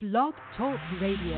Blog Talk Radio.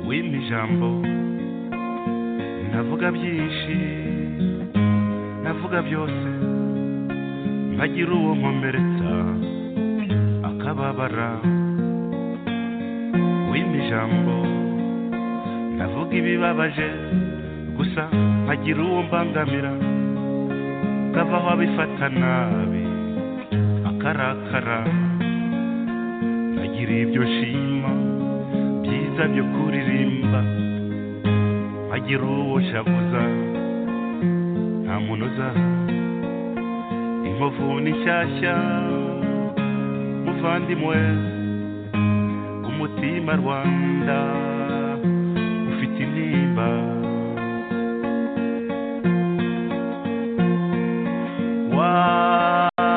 we mu ijambo navuga byinshi navuga byose mpagira uwo nkomeretsa akababara we mu ijambo navuga ibibabaje gusa mpagira uwo mbangamira kavaho abifata nabi akarakara nagira ibyo nshima byiza byo kuririmba nkagira uwo shavuza nta muntu uzaza inkovu ni nshyashya muvandimwe umutima rwanda ufite intimba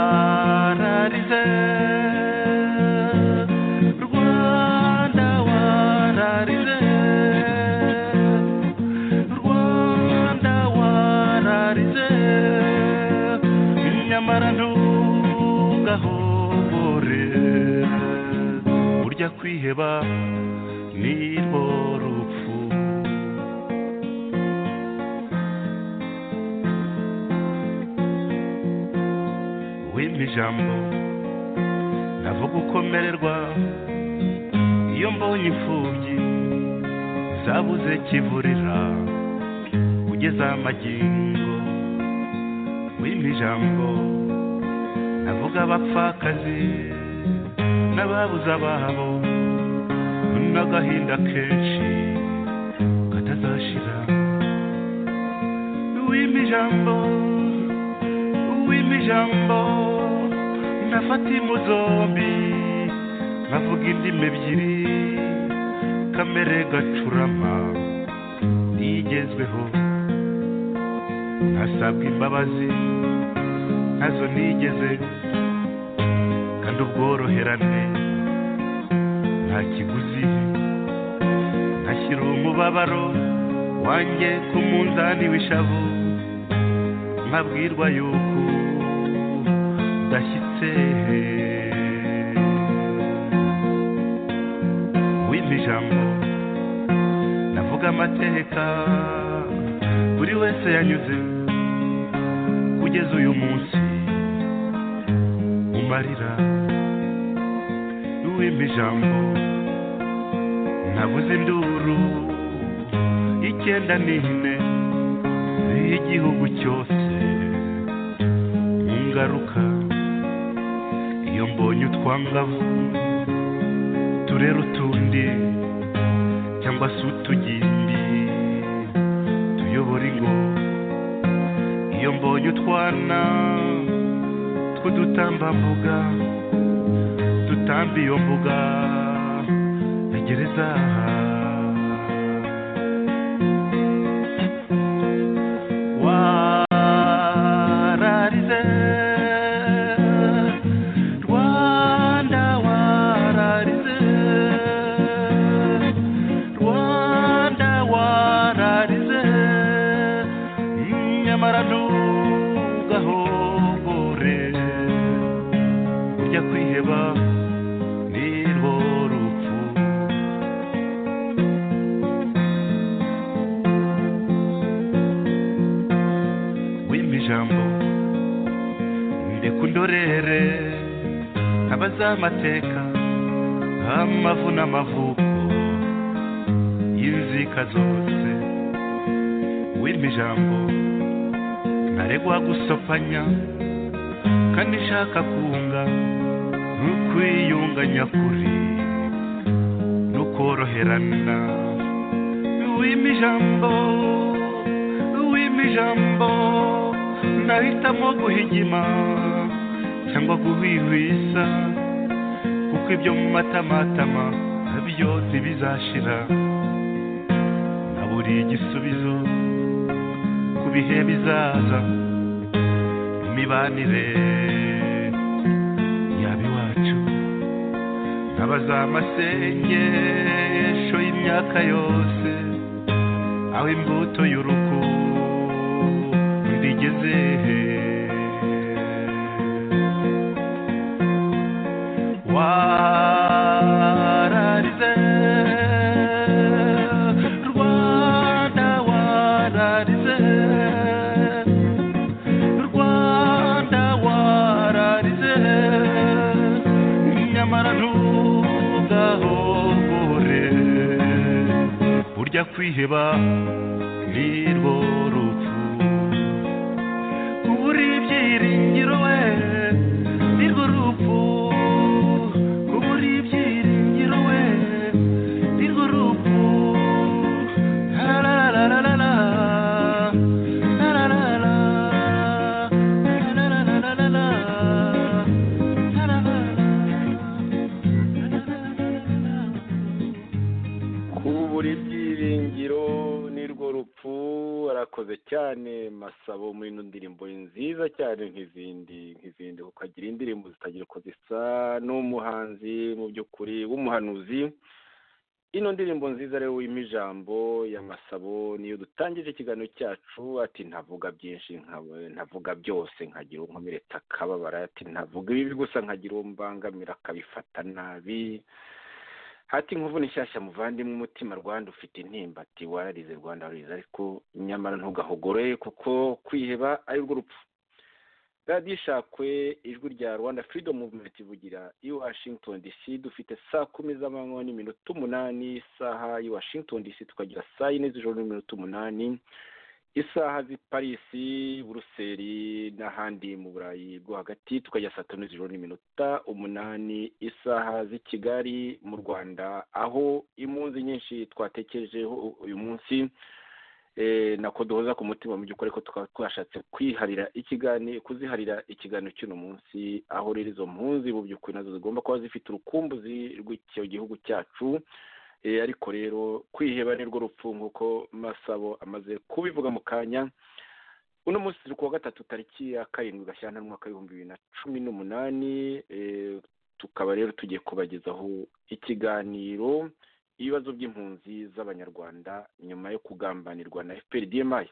wararize rwanda wararize rwanda wararize nyamara ntugahobore burya kwiheba nirwo rupfu wimpa ijambo navuga ukomererwa iyo mbonye imfubyi zabuze kivurira ugeze amagingo wimpa ijambo navuga abapfakazi n'ababuze ababo n'agahinda kenshi katazashira wimpa ijambo wimpa ijambo nafata impu zombi nkavuga indimi ebyiri kamere gacurama nigezweho ntasabwa imbabazi ntazo nigeze kandi ubworoherane nta kiguzi ntashyira umubabaro wanjye ku munzani w'ishavu nkabwirwa yuko udashyitse wimpa ijambo navuga amateka buri wese yanyuze kugeza uyu munsi umarira wimpa ijambo nabuze induru icyenda n'ine y'igihugu cyose mu ngaruka iyo mbonye utwangavu turera utundi cyangwa se utugimbi tuyobora ingo iyo mbonye utwana tw'udutambambuga dutamba iyo mbuga ya gereza wararize rwanda wa z'amateka amavu n'amavuko y'inzika zose wimpa ijambo ntaregwa gusopanya kandi nshaka kunga n'ukwiyunga nyakuri n'ukoroherana wimpa ijambo wimpa ijambo nahitamo guhigima cyangwa guhwihwisa kuko ibyo mu matamatama nabyo ntibizashira naburiye igisubizo ku bihe bizaza imibanire yaba iwacu ntabaza amasengesho y'imyaka yose aho imbuto y'urukundo igeze wararize rwanda wararize rwanda wararize nyamara ntugahogore burya kwiheba nirwo rupfu kubura ibyiringiro we nirwo rupfu kubura ibyiringiro we nirwo rupfu Tararararara, tararara, tararararara, tararara. kubura ibyiringiro nirwo rupfu arakoze cyane masabo muri ino ndirimbo nziza cyane nk'izindi nk'izindi kuko agira indirimbo zitagira uko zisa n'umuhanzi mu by'ukuri w'umuhanuzi ino ndirimbo nziza rero wima ijambo ya masabo niyo dutangije ikiganiro cyacu ati ntavuga byinshi nka- ntavuga byose nkagira uwo nkomeretsa akababara ati ntavuga ibibi gusa nkagira uwo mbangamira akabifata nabi hati nkuvuna inshyashya muvandimwe umutima rwanda ufite intimba ati wararize rwanda wararize ariko nyamara ntugahogore kuko kwiheba ari rwo rupfu radiyo ishakwe ijwi rya rwanda freedom movement ivugira i washington dc dufite saa kumi z'amanywa n'iminota umunani isaha i washington dc tukagira saa yine z'ijoro n'iminota umunani isaha z'i parisi buruseli n'ahandi mu burayi bwo hagati tukajya saa tanu z'ijoro n'iminota umunani isaha z'i kigali mu rwanda aho imunzi nyinshi twatekerejeho uyu munsi eh, nako duhoza ku mutima mu by'ukuri ko tukaba twashatse kwiharira ikiganiro kuziharira ikiganiro cy'uno munsi aho rero izo mpunzi mu by'ukuri nazo zigomba kuba zifite urukumbuzi rw'icyo gihugu cyacu Eh, ariko rero kwiheba nirwo rupfu nk'uko masabo amaze kubivuga mu kanya uno munsi turi kuwa gatatu tariki ya karindwi gashyantare umwaka w'ibihumbi bibiri na cumi n'umunani eh, tukaba rero tugiye kubagezaho ikiganiro ibibazo by'impunzi z'abanyarwanda nyuma yo kugambanirwa na fpr dmi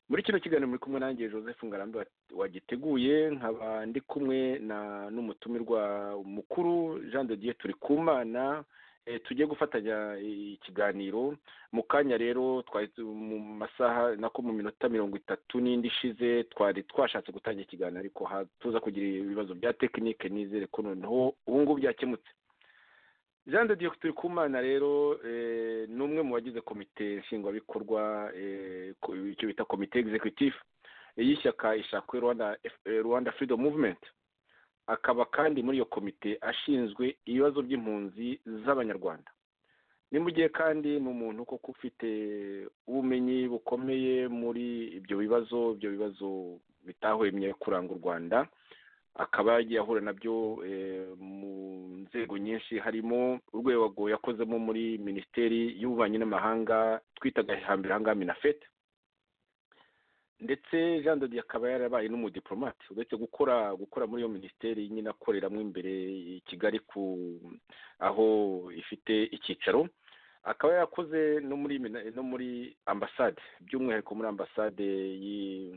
muri kino kiganiro muri kumwe nanjye joseph ngarambe wa- wagiteguye nkaba ndi kumwe na n'umutumirwa mukuru jean de dieu turi kumana Eh, tugiye gufatanya ikiganiro mu kanya rero twari tu- mu masaha nako mu minota mirongo itatu n'indi ishize twari twashatse gutangira ikiganiro ariko ha- tuza kugira ibibazo bya tekinike nizere ko noneho ubu ngubu byakemutse jean de dieu turikumana rero eh, ni umwe mu bagize komite nshingwabikorwa eh, ko- icyo bita komite executive y'ishyaka ishakwe rwanda F- eh, rwanda freedom movement akaba kandi muri iyo komite ashinzwe ibibazo by'impunzi z'abanyarwanda ni mu gihe kandi ni umuntu koko ufite ubumenyi bukomeye muri ibyo bibazo ibyo bibazo bitahwemye kuranga u rwanda akaba yagiye ahura nabyo eh, mu nzego nyinshi harimo urwego yakozemo muri minisiteri y'ububanyi n'amahanga twitaga hambere aha ngaha minafete ndetse jean de Dieu akaba yarabaye n'umudiplomate uretse gukora gukora muri iyo minisiteri nyine akoreramo imbere i kigali ku aho ifite icyicaro akaba yarakoze no muri mina- no muri ambasade by'umwihariko muri ambasade y'i-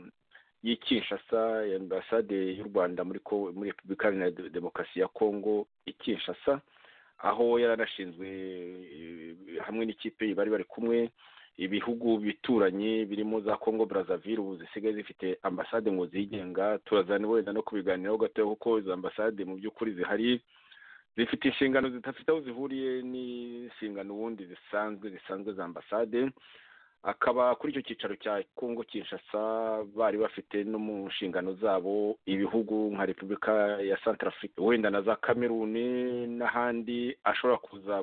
y'i kinshasa ambasade y'u rwanda muri ko- muri repubulika iharanira De- demokarasi ya kongo i kinshasa aho yaranashinzwe eh, hamwe n'ikipe bari bari kumwe ibihugu bituranyi birimo za congo brazzaville ubu zisigaye zifite ambasade ngo zigenga turazana wenda no kubiganiraho gatoya kuko izo ambasade mu by'ukuri zihari zifite inshingano zidafite aho zihuriye n'inshingano ubundi zisanzwe zisanzwe za ambasade akaba kuri icyo cyicaro cya congo kinshasa bari bafite no mu nshingano zabo ibihugu nka repubulika ya santarafurika wenda na za kameruni n'ahandi ashobora kuza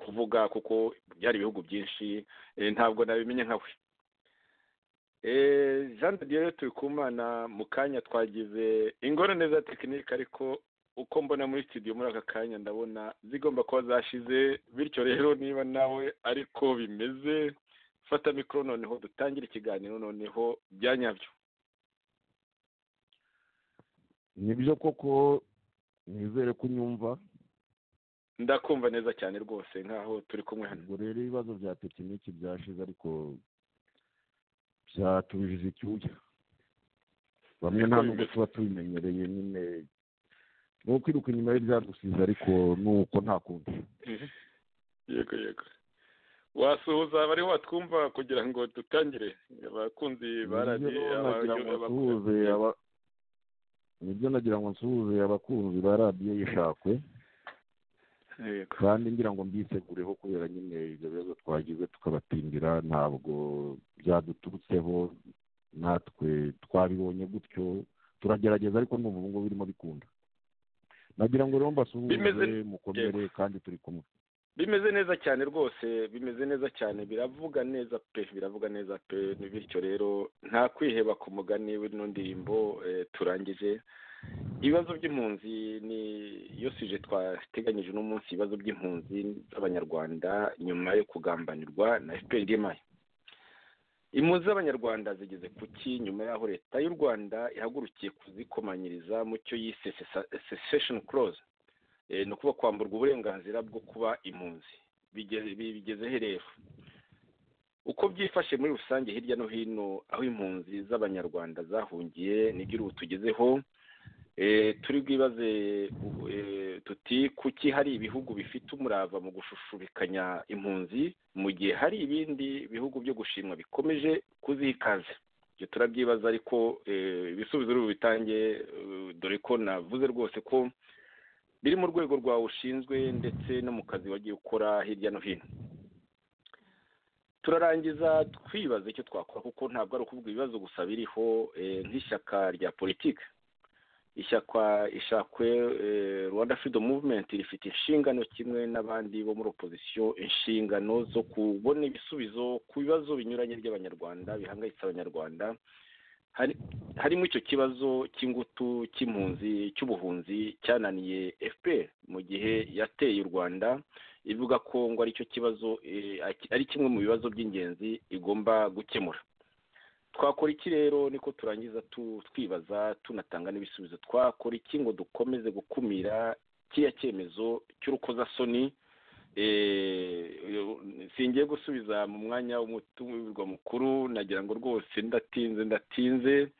kuvuga kuko byari ibihugu byinshi ntabwo nabimenye nkawe jean de dieu tubikumana mu kanya twagize ingorane za tekinike ariko uko mbona muri studio muri aka kanya ndabona zigomba kuba zashize bityo rero niba nawe ariko bimeze fata mikoro noneho dutangire ikiganiro noneho byanyabyo nibyo koko nizere ko unyumva ndakumva neza cyane rwose nkaho turi kumwe hano ubwo rero ibibazo bya tekiniki byashize ariko byatubijije icyuya bamwe nta nubwo tuba tubimenyereye nyine ni ukwiruka inyuma y'ibyadusize ariko ni uko nta kundi yego yego wasuhuza bari watwumva kugira ngo dutangire abakunzi baradiye nibyo nagira ngo nsuhuze abakunzi ba radiyo yishakwe kandi ngira ngo mbisegureho kubera nyine ibyo bibazo twagize tukabatindira ntabwo byaduturutseho natwe twabibonye gutyo turagerageza ariko n'ubu ngubu birimo bikunda nagira ngo rero mbasuhuze mukomere kandi turi kumwe bimeze neza cyane rwose bimeze neza cyane biravuga neza pe biravuga neza pe bityo rero nta kwiheba ku mugani w'ino ndirimbo turangije ibibazo by'impunzi ni iyo sije twateganyije uno munsi ibibazo by'impunzi z'abanyarwanda nyuma yo kugambanirwa na efuperi mayo impunzi z'abanyarwanda zigeze ku ki nyuma y'aho leta y'u rwanda ihagurukiye kuzikomanyiriza mu cyo yise sesesheni kuroze ni ukuba kwamburwa uburenganzira bwo kuba impunzi bigeze rero uko byifashe muri rusange hirya no hino aho impunzi z'abanyarwanda zahungiye nibyo ubu tugezeho turi bwibaze tuti kuki hari ibihugu bifite umurava mu gushushubikanya impunzi mu gihe hari ibindi bihugu byo gushimwa bikomeje kuzikaza ibyo turabyibaza ariko ibisubizo uri bitange dore ko navuze rwose ko biri mu rwego rwawe ushinzwe ndetse no mu kazi wagiye ukora hirya no hino turarangiza twibaza icyo twakora kuko ntabwo ari ukuvuga ibibazo gusa biriho nk'ishyaka rya politiki ishyaka ishakwe rwanda freedom movement rifite inshingano kimwe n'abandi bo muri opozisiyo inshingano zo kubona ibisubizo ku bibazo binyuranye by'abanyarwanda bihangayitse abanyarwanda harimo icyo kibazo cy'ingutu cy'impunzi cy'ubuhunzi cyananiye fpr mu gihe yateye u rwanda ivuga ko ngo aricyo kibazo ari kimwe mu bibazo by'ingenzi igomba gukemura twakora iki rero niko turangiza twibaza tunatanga n'ibisubizo twakora iki ngo dukomeze gukumira kiriya cyemezo cy'urukozasoni singiye gusubiza mu mwanya w'umutumirwa mukuru nagira ngo rwose ndatinze ndatinze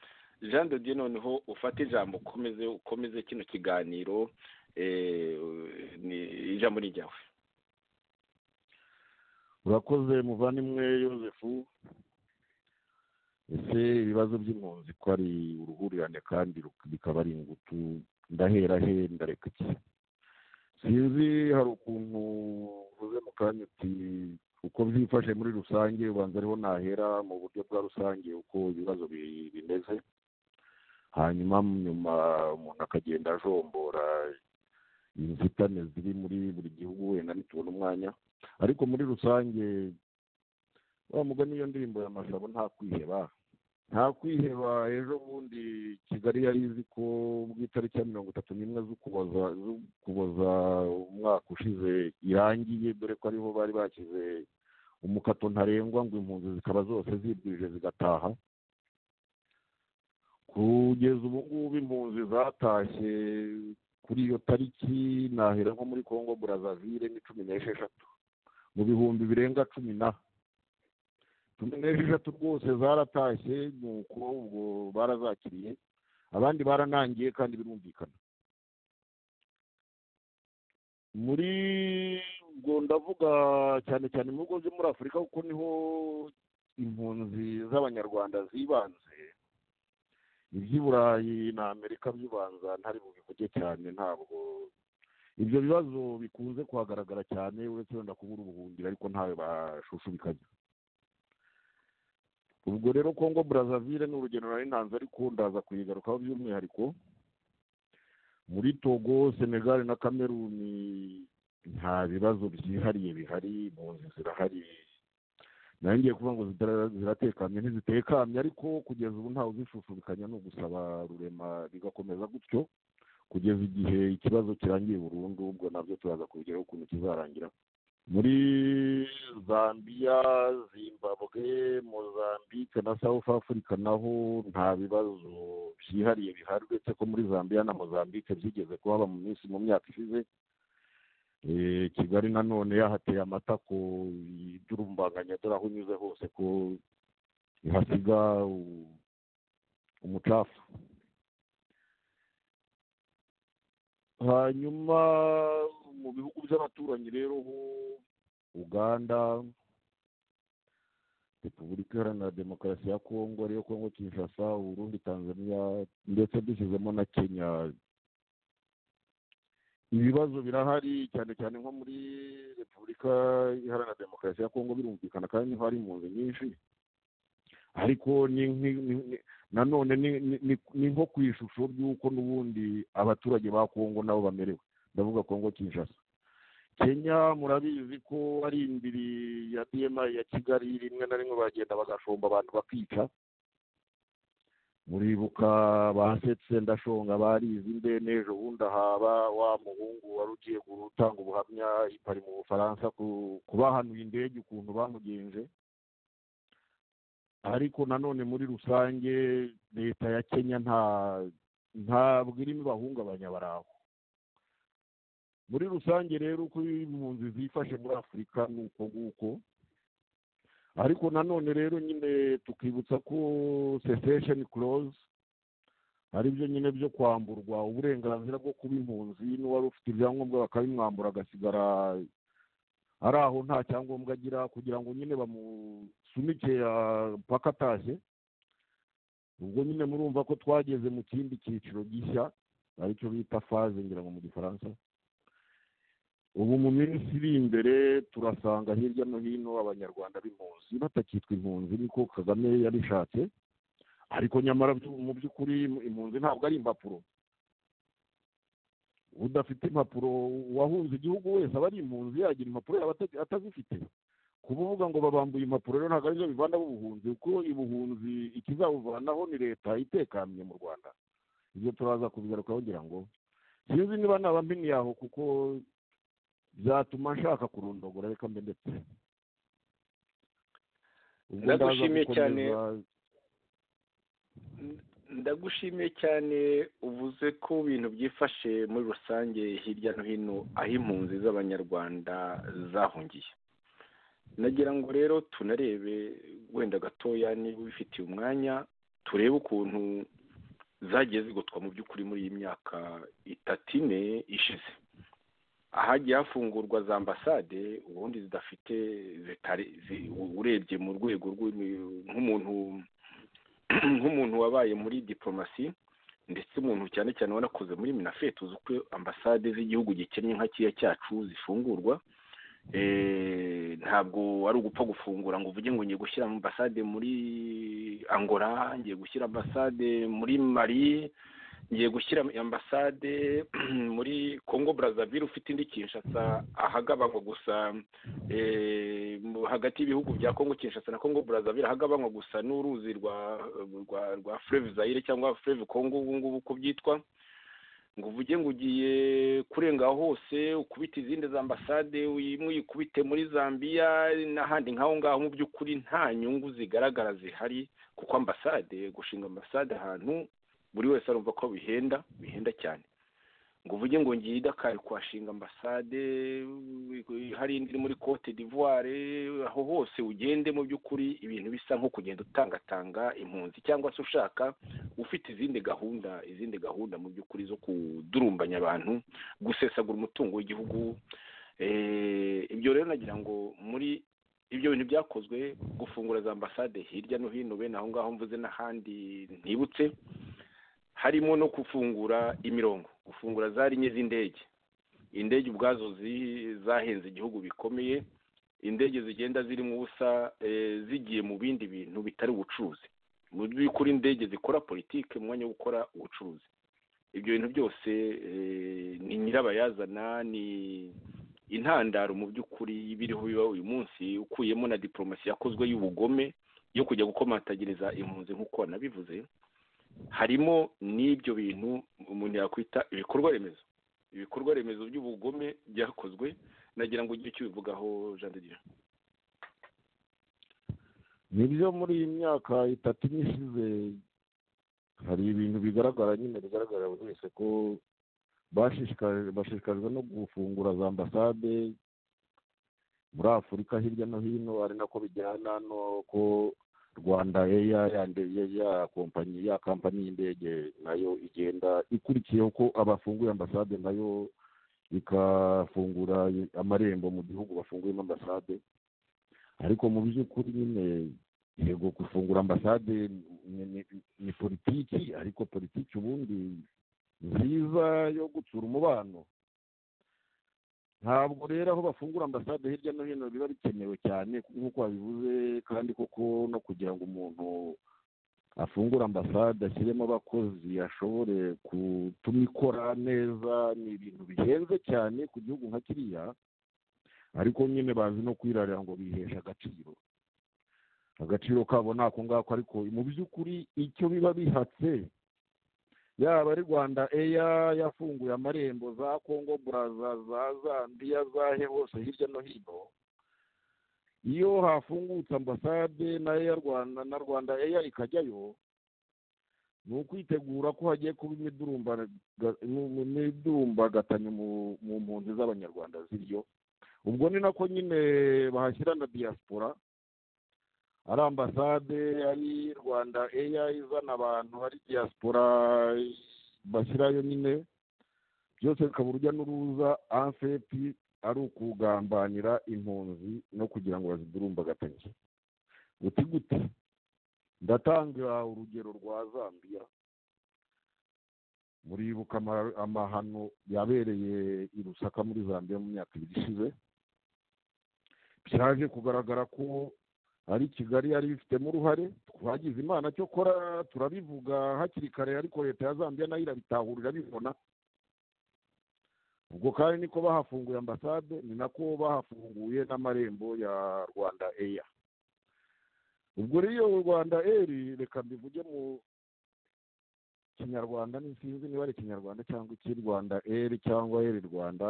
jean de dieu noneho ufate ijambo ukomeze ukomeze kino kiganiro ijambo ni ryawe urakoze muvandimwe yosefu ese ibibazo by'impunzi ko ari uruhurirane kandi bikaba ari ingutu ndahera he ndareka iki sinzi hari ukuntu uvuze mu kanya uti uko byifashe muri rusange ubanza ariho nahera mu buryo bwa rusange uko ibibazo bimeze hanyuma nyuma umuntu akagenda ajombora inzitane ziri muri buri gihugu wenda ntitubone umwanya ariko muri rusange wamuga n'iyo ndirimbo ya mashabo nta kwiheba nta kwiheba ejo bundi kigali yari izi ko mu itariki ya mirongo itatu n'imwe z'ukuboza umwaka ushize irangiye dore ko ariho bari bashyize umukato ntarengwa ngo impunzi zikaba zose zibwirije zigataha kugeza ubu ngubu impunzi zatashye kuri iyo tariki nahera nko muri congo burazavire ni cumi n'esheshatu mu bihumbi birenga cumi na cumi n'esheshatu rwose zaratashye ni uko ubwo barazakiriye abandi baranangiye kandi birumvikana muri ubwo ndavuga cyane cyane mu bihugu byo muri afurika kuko niho impunzi z'abanyarwanda zibanze iby'iburayi na amerika bibanza ntari bubivuge cyane ntabwo ibyo bibazo bikunze kuhagaragara cyane uretse wenda kubura ubuhungiro ariko ntawe bashushubikanya ubwo rero kongo burazavire ni urugendo nari ntanze ariko ndaza kuyigarukaho by'umwihariko muri togo senegal na kameruni nta bibazo byihariye bihari impunzi zirahari nawe ngiye kuvuga ngo ziratekanye ntizitekanye ariko kugeza ubu ntawe uzishushubikanya ni ugusaba rurema bigakomeza gutyo kugeza igihe ikibazo kirangiye burundu ubwo nabyo turaza kubigeraho ukuntu kizarangira muri zambia zimbabwe mozambique na south africa naho nta bibazo byihariye bihari uretse ko muri zambia na mozambique byigeze kuhaba mu minsi mu myaka ishize kigali nanone yahateye amata ko iby'urumbanganya dore aho unyuze hose ko ihasiga umucafu hanyuma mu bihugu by'abaturanyi rero ho uganda repubulika iharanira demokarasi ya kongo ariyo kongo kinshasa uburundi tanzania ndetse dushyizemo na kenya ibibazo birahari cyane cyane nko muri repubulika iharanira demokarasi ya kongo birumvikana kandi niho hari impunzi nyinshi ariko nanone ni nko ku ishusho ry'uko n'ubundi abaturage ba kongo nabo bamerewe ndavuga kongo kinshasa kenya murabizi ko ari indiri ya dma ya kigali rimwe na rimwe bagenda bagashomba abantu bakica muribuka basetse ndashonga barizi mbe n'ejo bundi ahaba wa muhungu wari ugiye gutanga ubuhamya ipari mu bufaransa kubahanuye indege ukuntu bamugenje ariko nanone muri rusange leta ya kenya nta ntabwo irimo ibahungabanya baraho muri rusange rero uko impunzi zifashe muri afurika ni uko nguko ariko nanone rero nyine tukibutsa ko sesesheni close aribyo nyine byo kwamburwa uburenganzira bwo kuba impunzi n'uwari ufite ibyangombwa bakabimwambura agasigara ari aho nta cyangombwa agira kugira ngo nyine bamusunike paka ataje ubwo nyine murumva ko twageze mu kindi cyiciro gishya aricyo bita faze ngira ngo mu gifaransa ubu mu minsi iri imbere turasanga hirya no hino abanyarwanda b'impunzi batakitwa impunzi niko kagame yabishatse ariko nyamara mu by'ukuri impunzi ntabwo ari impapuro udafite impapuro uwahunze igihugu wese aba ari impunzi yagira impapuro yaba atazifite kubuvuga ngo babambuye impapuro rero ntabwo aribyo bivana ubuhunzi kuko ubuhunzi ikizabuvanaho ni leta itekamiye mu rwanda ibyo turaza kubigarukaho ngira ngo sinzi niba naba mpiniye aho kuko byatuma nshaka kurundagura reka mbe ndetse ndagushimiye cyane ndagushimiye cyane uvuze ko ibintu byifashe muri rusange hirya no hino aho impunzi z'abanyarwanda zahungiye nagira ngo rero tunarebe wenda gatoya niba ubifitiye umwanya turebe ukuntu zagiye zigotwa mu by'ukuri muri iyi myaka itatu ine ishize ahagiye hafungurwa za ambasade ubundi zidafite urebye mu rwego nk'umuntu nk'umuntu wabaye muri diporomasi ndetse umuntu cyane cyane wanakoze muri minafeti uzi uko ambasade z'igihugu gikennye nka kiriya cyacu zifungurwa ntabwo ari ugupfa gufungura ngo uvuge ngo ngiye gushyira ambasade muri angola ngiye gushyira ambasade muri mari ngiye gushyira ambasade muri congo brazzaville ufite indi kinshasa ahagabanywa gusa hagati y'ibihugu bya congo kinshasa na congo brazzaville ahagabanywa gusa n'uruzi rwa rwa rwa fleve zayire cyangwa fleve congo ubu ngubu uko byitwa ngo uvuge ngo ugiye kurenga hose ukubite izindi za ambasade imwe uyikubite muri zambia n'ahandi nk'aho ngaho mu by'ukuri nta nyungu zigaragara zihari kuko ambasade gushinga ambasade ahantu buri wese arumva ko bihenda bihenda cyane ngo uvuge ngo ngiye idakari kuhashinga ambasade hari indi muri cote d'ivoire aho hose ugende mu by'ukuri ibintu bisa nko kugenda utangatanga impunzi cyangwa se ushaka ufite izindi gahunda izindi gahunda mu by'ukuri zo kudurumbanya abantu gusesagura umutungo w'igihugu ibyo rero nagira ngo muri ibyo bintu byakozwe gufungura za ambasade hirya no hino bene aho ngaho mvuze n'ahandi ntibutse harimo no gufungura imirongo gufungura za rinye z'indege indege ubwazo zahenze igihugu bikomeye indege zigenda zirimo ubusa zigiye mu bindi bintu bitari ubucuruzi mu by'ukuri indege zikora politiki mu mwanya wo gukora ubucuruzi ibyo bintu byose ni nyirabayazana ni intandaro mu by'ukuri y'ibiriho biba uyu munsi ukuyemo na diporomasi yakozwe y'ubugome yo kujya gukomatagiriza impunzi nk'uko wanabivuze harimo n'ibyo bintu umuntu yakwita ibikorwa remezo ibikorwa remezo by'ubugome byakozwe nagira ngo ugire icyo ubivugaho jean de dieu nibyo muri iyi myaka itatu ishize hari ibintu bigaragara nyine bigaragarira buri wese ko bashishikajwe no gufungura za ambasade muri afurika hirya no hino ari nako bijyana n'uko rwanda eya ya kompanyi ya kampani y'indege nayo igenda ikurikiyeho ko abafunguye ambasade nayo ikafungura amarembo mu gihugu bafunguyemo ambasade ariko mu by'ukuri nyine yego gufungura ambasade ni politiki ariko politiki ubundi nziza yo gutsura umubano ntabwo rero aho bafungura ambasade hirya no hino biba bikenewe cyane nk'uko babivuze kandi koko no kugira ngo umuntu afungure ambasade ashyiremo abakozi ashobore gutuma ikora neza ni ibintu bihenze cyane ku gihugu nka kiriya ariko nyine bazi no kwirarira ngo bihesha agaciro agaciro kabo ni ako ngako ariko mu by'ukuri icyo biba bihatse yaba ari rwanda eya yafunguye amarembo za kongo buraza za zambia zahe hose hirya no hino iyo hafungutse ambasade nayo ya rwanda na rwanda eya ikajyayo ni ukwitegura ko hagiye kuba imidurumbagatanye mu mpunzi z'abanyarwanda ziryo ubwo ni nako nyine bahashyira na diaspora ari ambasade ari rwanda eya izana abantu ari diaspora bashyirayo nyine byose bikaba urujya n'uruza afepi ari ukugambanira impunzi no kugira ngo bazidurumbagatange guti guti ndatanga urugero rwa zambia muribuka amahano yabereye i rusaka muri zambia mu myaka ibiri ishize byaje kugaragara ko ari kigali yari ibifitemo uruhare twagize imana cyo kora turabivuga hakiri kare ariko leta ya zambia nayo irabitahura irabibona ubwo kandi niko bahafunguye ambasade ni nako bahafunguye n'amarembo ya rwanda eya ubwo rero rwanda eri reka mbivuge mu kinyarwanda sinzi niba ari ikinyarwanda cyangwa iki rwanda eri cyangwa eri rwanda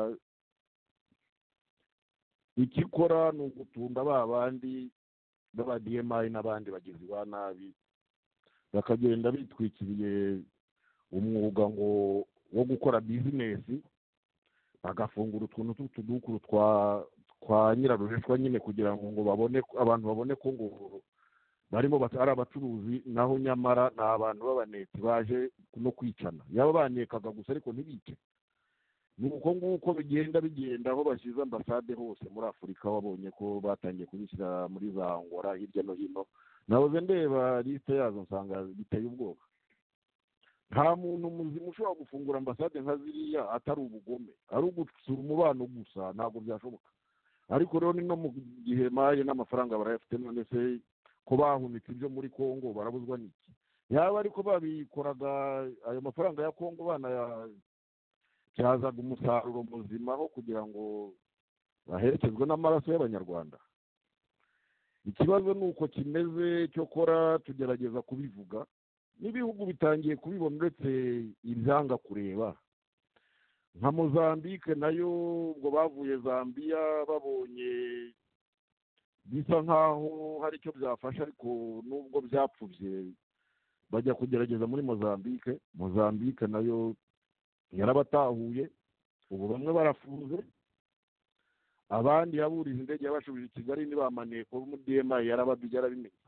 ikikora ni ugutunda ba bandi baba diyemayi n'abandi bagizi ba nabi bakagenda bitwikiriye umwuga ngo wo gukora bizinesi bagafungura utuntu tw'utudukuru twa twa nyirarureshwa nyine kugira ngo ngo babone abantu babone ko ngo barimo ari abacuruzi naho nyamara ni abantu b'abaneti baje no kwicana yaba banekaga gusa ariko ntibice ni uko nguko bigenda bigenda aho bashyize ambasade hose muri afurika wabonye ko batangiye kubishyira muri za ngora hirya no hino nahoze ndeba lisite yazo nsanga biteye ubwoba nta muntu muzima ushobora gufungura ambasade nka ziriya atari ubugome ari ugutsura umubano gusa ntabwo byashoboka ariko rero ni no mu gihe maye n'amafaranga barayafite none se ko bahunitse ibyo muri congo barabuzwa n'iki yaba ariko babikoraga ayo mafaranga ya congo banaya byazaga umusaruro muzima wo kugira ngo baherekezwe n'amaraso y'abanyarwanda ikibazo ni uko kimeze cyo kora tugerageza kubivuga n'ibihugu bitangiye kubibona uretse ibyanga kureba nka mozambique nayo ubwo bavuye zambia babonye bisa nk'aho hari icyo byafasha ariko nubwo byapfubye bajya kugerageza muri mozambique mozambique nayo yarabatahuye ubu bamwe barafunze abandi yaburije indege yabashubije i kigali ntibamaniye kuba umudiyemayi yarababijya yarabimenye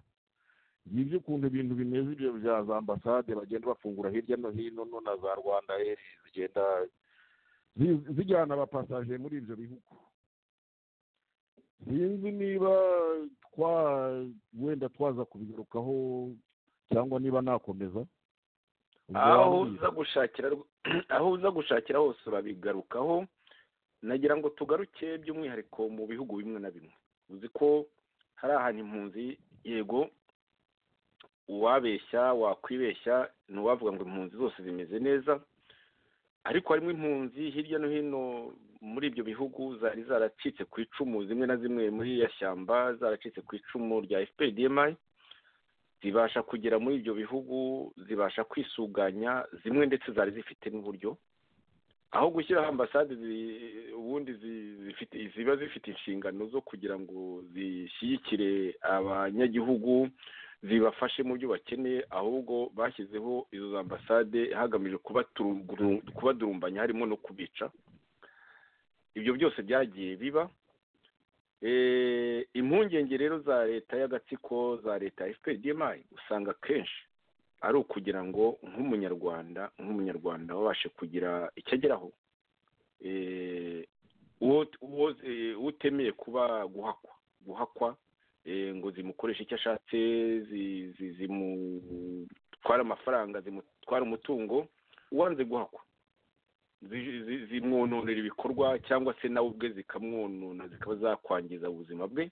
ngibyo ukuntu ibintu bimeze ibyo bya za ambasade bagenda bafungura hirya no hino no na za rwanda eri zigenda zijyana abapasaje muri ibyo bihugu sinzi niba twa wenda twaza kubigarukaho cyangwa niba nakomeza ubwo aho wambwira. uza gushakira aho uza gushakira hose urabigarukaho nagira ngo tugaruke by'umwihariko mu bihugu bimwe na bimwe uzi ko hari ahantu impunzi yego uwabeshya wakwibeshya ni uwavuga ngo impunzi zose zimeze neza ariko harimo impunzi hirya no hino muri ibyo bihugu zari zaracitse ku icumu zimwe na zimwe muri ya shyamba zaracitse ku icumu rya fpdmi zibasha kugera muri ibyo bihugu zibasha kwisuganya zimwe ndetse zari zifite n'uburyo aho gushyiraho ambasade zi- ubundi zi- zifite ziba zifite inshingano zo kugira ngo zishyigikire abanyagihugu zibafashe mu byo bakeneye ahubwo bashyizeho izo za ambasade hagamijwe kubaturu- kubadurumbanya harimo no kubica ibyo byose byagiye biba Eh, impungenge rero za leta y'agatsiko za leta ya fpdmi usanga kenshi ari ukugira ngo nk'umunyarwanda nk'umunyarwanda wabashe kugira icyo ageraho Eh, uwo- uwo- eh, utemeye kuba guhakwa guhakwa eh, ngo zimukoreshe icyo ashatse zi- zi- zimutware amafaranga zimutware umutungo uwanze guhakwa zi- zi- zimwononera ibikorwa cyangwa se nawe ubwe zikamwonona zikaba zakwangiza ubuzima bwe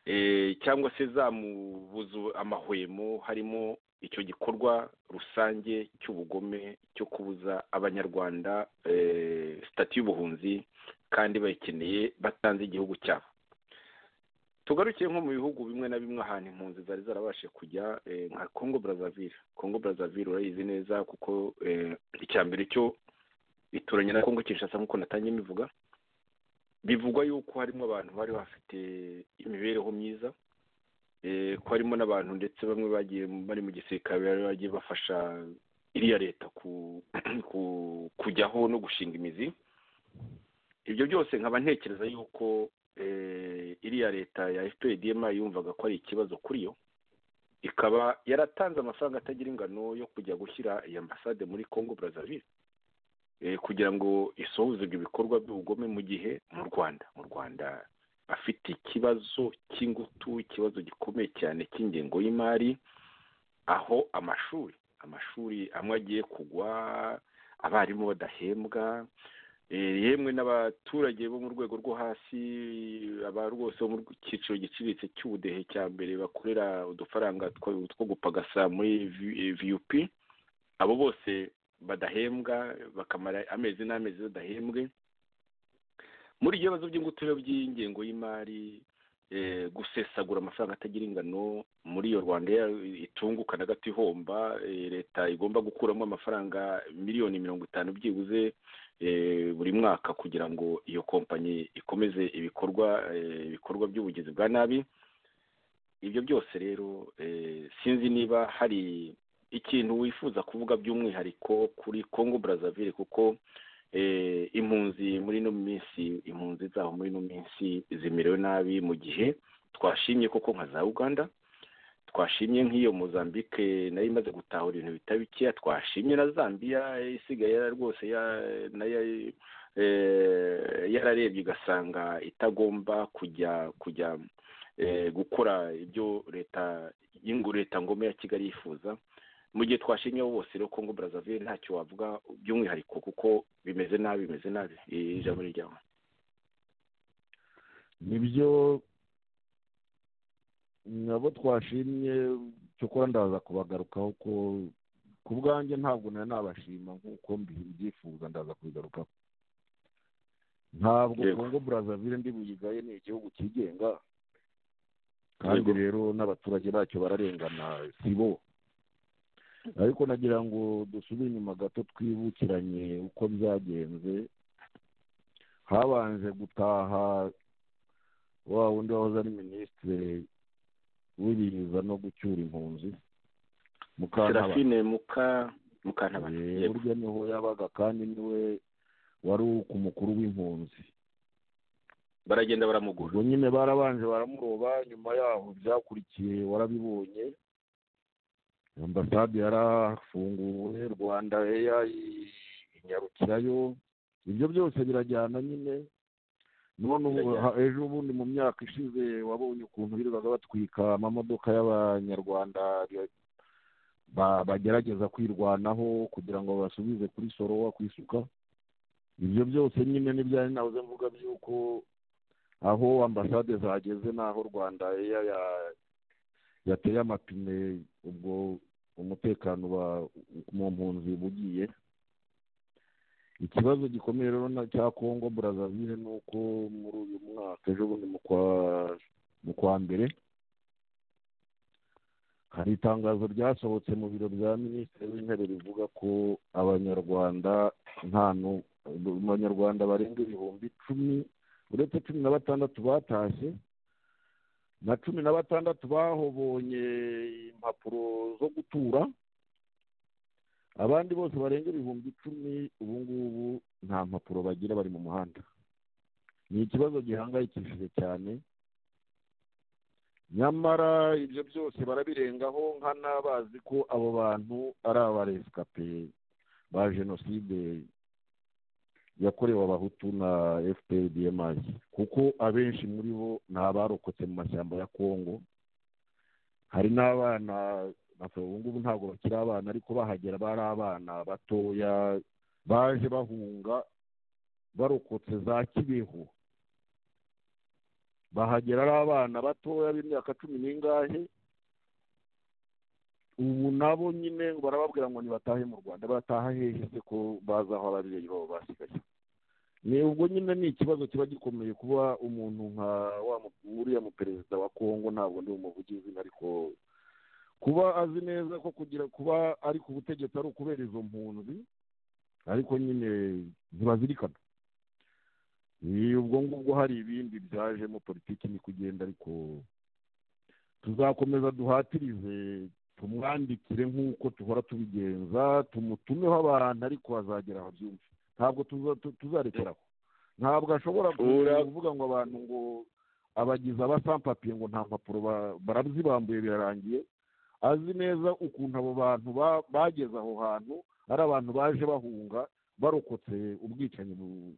Eh, cyangwa se zamubuza amahwemo harimo icyo gikorwa rusange cy'ubugome cyo kubuza abanyarwanda eh, sitati y'ubuhunzi kandi bayikeneye batanze igihugu cyabo tugarukiye nko mu bihugu bimwe na bimwe ahantu impunzi zari zarabashije kujya eh, nka congo brazaville congo brazaville urayizi neza kuko eh, icya mbere cyo bituranye na Kongo Kinshasa nk'uko natangiye mbivuga bivugwa yuko harimo abantu bari bafite imibereho myiza eh, ko harimo n'abantu ndetse bamwe bagiye bari mu gisirikare bari bagiye bafasha iriya leta ku, ku kujyaho no gushinga imizi ibyo byose nkaba ntekereza yuko eh, iriya leta ya FPDM yumvaga ko ari ikibazo kuri yo ikaba yaratanze amafaranga atagira ingano yo kujya gushyira iyi ambasade muri Congo Brazzaville eh, kugira ngo isohoze ibyo bikorwa by'ubugome mu gihe mu rwanda mu rwanda afite ikibazo cy'ingutu ikibazo gikomeye cyane cy'ingengo y'imari aho amashuri amashuri amwe agiye kugwa abarimu badahembwa eh, yemwe n'abaturage bo mu rwego rwo hasi aba rwose bo mu cyiciro giciriritse cy'ubudehe cya mbere bakorera udufaranga two two gupagasa muri vup abo bose badahembwa bakamara amezi n'amezi badahembwe muri ibyo bibazo by'ingutu rero by'ingengo y'imari eh, gusesagura amafaranga atagira ingano muri iyo rwanda ya- itunguka na gato ihomba eh, leta igomba gukuramo amafaranga miliyoni mirongo itanu byibuze eh, buri mwaka kugira ngo iyo kompanyi ikomeze ibikorwa eh, ibikorwa by'ubugizi bwa nabi ibyo byose rero eh, sinzi niba hari ikintu wifuza kuvuga by'umwihariko kuri Congo Brazzaville kuko eh, impunzi muri ino minsi impunzi zaho muri ino minsi zimerewe nabi mu gihe twashimye koko nka za Uganda twashimye nk'iyo Mozambique nayo imaze gutahura ibintu bitari bikeya twashimye na Zambia eh, isigaye yara- rwose ya- nayo eh, yararebye igasanga itagomba kujya kujya eh, gukora ibyo leta y'ingu leta ngome ya Kigali yifuza mu gihe twashimye bose rero Congo Brazzaville ntacyo wavuga by'umwihariko kuko bimeze nabi bimeze nabi Eh, ijambo ni ryawe nibyo nabo twashimye cyokora ndaza kubagarukaho ko ku bwanjye ntabwo nari nabashima nk'uko mbi- mbyifuza ndaza kubigarukaho ntabwo Yego. kongo burazavire ndi buyigaye ni igihugu cyigenga kandi Yego. rero n'abaturage bacyo bararengana si bo ariko nagira ngo dusubire inyuma gato twibukiranye uko byagenze habanje gutaha wa wundi wahoze ari minisitiri w'ibiza no gucyura impunzi Mukantabana Serafine muka mukantabana Eh, yego burya niho yabaga kandi niwe wari ku mukuru w'impunzi baragenda baramugura ubwo nyine barabanje baramuroba nyuma yaho byakurikiye warabibonye ambasade yarafunguwe rwanda eya inyarukirayo ibyo byose birajyana nyine none ubu ha- ejo ubundi mu myaka ishize wabonye ukuntu birirwaga batwika amamodoka y'abanyarwanda ya- ba- bagerageza kwirwanaho kugira ngo basubize kuri sorowa ku isuka ibyo byose nyine n'ibyari nahoze mvuga by'uko aho ambasade zageze n'aho rwanda Air ya- yateye amapine ubwo umutekano uba mu mpunzi uba ugiye ikibazo gikomeye rero na cya kongo brazzaville ni uko muri uyu mwaka ejo bundi mu kwa mu kwa mbere hari itangazo ryasohotse mu biro bya minisitiri w'intebe rivuga ko abanyarwanda nta nu- abanyarwanda barenga ibihumbi icumi uretse cumi na batandatu batashye na cumi na batandatu bahobonye impapuro zo gutura abandi bose barenga ibihumbi icumi ubu ngubu nta mpapuro bagira bari mu muhanda ni ikibazo gihangayikishije cyane nyamara ibyo byose barabirengaho nkana bazi ko abo bantu ari abaresikape ba jenoside yakorewe abahutu na fpr dms kuko abenshi muri bo ni abarokotse mu mashyamba ya kongo hari n'abana ntabwo ubu ngubu ntabwo bakiri abana ariko bahagera bari abana batoya baje bahunga barokotse za kibeho bahagera ari abana batoya b'imyaka cumi n'ingahe ubu nabo nyine barababwira ngo ntibatahe mu rwanda bataha hehe se ko bazi aho ababyeyi babo basigaye ni ubwo nyine ni ikibazo kiba gikomeye kuba umuntu nka wa mu- uriya mu perezida wa kongo ntabwo ndi umuvugizi ariko kuba azi neza ko kugira kuba ari ku butegetsi ari ukubera izo mpunzi ariko nyine ntibazirikana Ni ubwo ngubwo hari ibindi byajemo politiki ni kugenda ariko tuzakomeza duhatirize tumwandikire nk'uko duhora tubigenza tumutumeho abantu ariko azagera aho byumve ntabwo tuza- tu- tuzarekera aho ntabwo ashobora Ura- kuvuga ngo abantu ngo abagizi abasampapiye ngo nta mpapuro ba- barabzibambuye birarangiye azi neza ukuntu abo bantu ba- bageze aho hantu ari abantu baje bahunga barokotse ubwicanyi bu-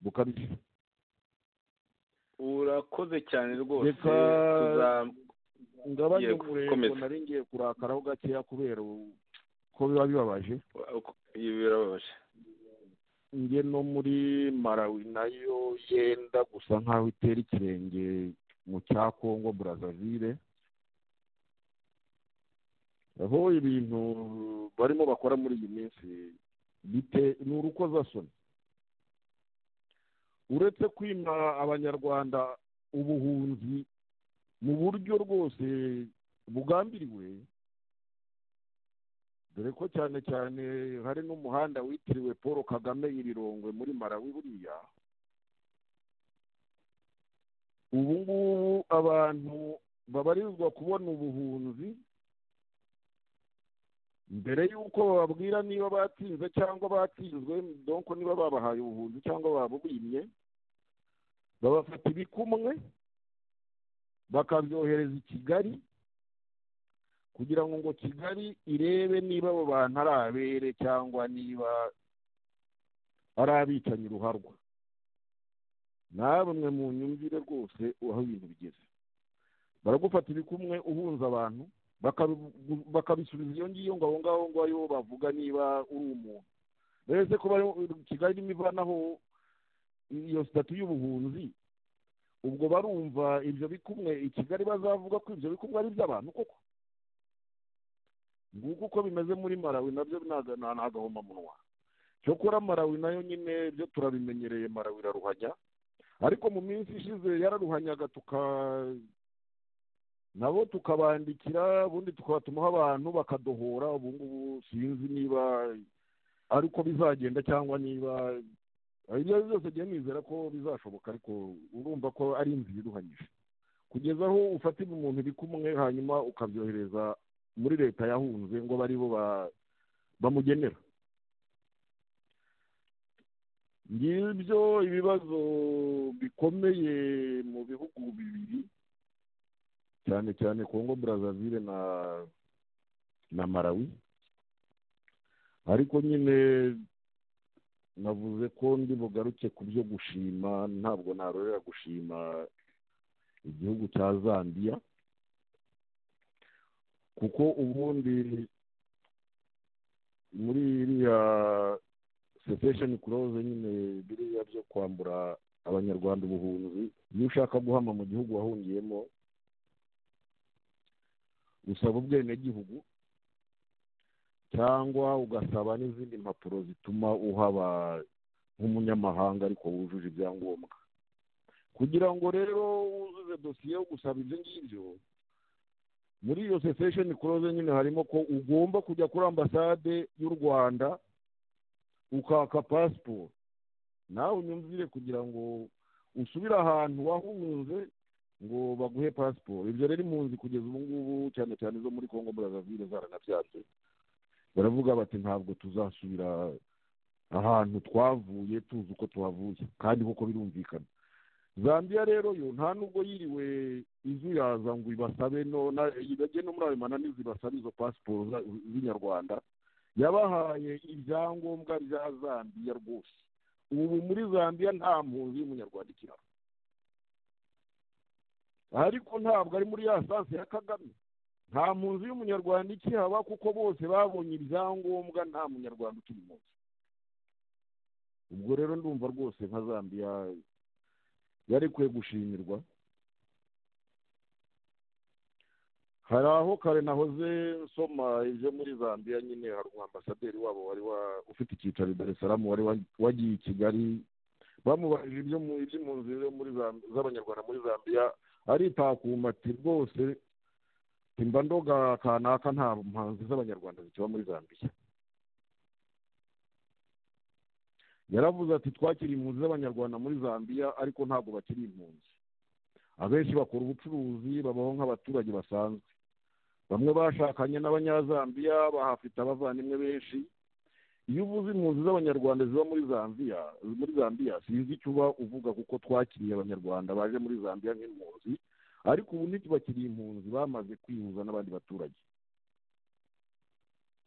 bukabije urakoze cyane rwose Reka- tuza- ngabanye Yego, umurego komeza. nari ngiye kurakaraho gakeya kubera u- ko biba bibabaje ibi birababaje njye no muri marawi nayo yenda gusa nk'aho itera ikirenge mu cya kongo burazavire aho ibintu barimo bakora muri iyi minsi bite ni urukozasoni uretse kwima abanyarwanda ubuhunzi mu buryo rwose bugambiriwe dore ko cyane cyane hari n'umuhanda witiriwe paul kagame irirongwe muri marawi buriya ubu ngubu abantu babarizwa kubona ubuhunzi mbere y'uko bababwira niba batsinze cyangwa batsinzwe donko niba babahaye ubuhunzi cyangwa babubimye babafata ibikumwe bakabyohereza i kigali kugira ngo ngo kigali irebe niba abo bantu ari abere cyangwa niba ari abicanyi ruharwa namwe mu nyumvire rwose aho ibintu bigeze baragufata ibikumwe uhunza abantu bakabigu- bakabisubiza iyo ngiyo ngo aho ngaho ngo ariho bavuga niba uri umuntu mbese ko bari- kigali irimo ivanaho iyo sitati y'ubuhunzi ubwo barumva ibyo bikumwe i kigali bazavuga ko ibyo bikumwe ari iby'abantu koko nguko uko bimeze muri marawi nabyo ntaga- nta nta gahomamunwa cyokora marawi nayo nyine byo turabimenyereye marawi iraruhanya ariko mu minsi ishize yararuhanyaga tuka nabo tukabandikira ubundi tukabatumaho abantu bakadohora ubu ngubu sinzi niba ari uko bizagenda cyangwa niba ibyo ari byo byose njyewe nizera ko bizashoboka ariko urumva ko ari inzira iruhanyije kugeza aho ufatira umuntu ibikumwe hanyuma ukabyohereza muri leta yahunze ngo bari bo ba- bamugenera ngibyo ibibazo bikomeye mu bihugu bibiri cyane cyane kongo brazzaville na na marawi ariko nyine navuze ko ndi bugaruke ku byo gushima ntabwo narorera gushima igihugu cya zambia kuko ubundi muri iriya sitesheni kuroze nyine biriya byo kwambura abanyarwanda ubuhunzi iyo ushaka guhama mu gihugu wahungiyemo usaba ubwenegihugu cyangwa ugasaba n'izindi mpapuro zituma uhaba nk'umunyamahanga ariko wujuje ibyangombwa kugira ngo rero wuzuze dosiye yo gusaba ibyo ngibyo muri iyo sesesheni kuroze nyine harimo ko ugomba kujya kuri ambasade y'u rwanda ukaka pasiporo nawe unyumvire kugira ngo usubire ahantu wahunze ngo baguhe pasiporo ibyo rero impunzi kugeza ubu ngubu cyane cyane zo muri congo burazavire zaranabyatse baravuga bati ntabwo tuzasubira ahantu twavuye tuzi uko tuhavuye kandi kuko birumvikana zambia rero yo nta nubwo yiriwe izuyaza ngo ibasabe bajye no muri ayo mananiza ibasabe izo pasiporo z'inyarwanda yabahaye ibyangombwa bya zambia rwose ubu muri zambia nta mpunzi y'umunyarwanda ikiraro ariko ntabwo ari muri ya sansi ya kagame nta mpunzi y'umunyarwanda ikihaba kuko bose babonye ibyangombwa nta munyarwanda ukiri munsi ubwo rero ndumva rwose nka zambia yarekuwe gushimirwa hari aho kare nahoze nsoma ibyo muri zambia nyine hari umwambasaderi wabo wari ufite icyicaro i daresaramu wari wagiye i kigali bamubajije iby'impunzi z'abanyarwanda muri zambia aritakuma ati rwose timba ndoga kanaka nta mpunzi z'abanyarwanda zikiba muri zambia yaravuze ati twakira impunzi z'abanyarwanda muri zambia ariko ntabwo bakiri impunzi abenshi bakora ubucuruzi babaho nk'abaturage basanzwe bamwe bashakanye n'abanyazambiya bahafite abavandimwe benshi iyo uvuze impunzi z'abanyarwanda ziba muri zambia muri zambia sinzi icyo uba uvuga kuko twakiriye abanyarwanda baje muri zambia nk'impunzi ariko ubu ntitubakiri impunzi bamaze kwihuza n'abandi baturage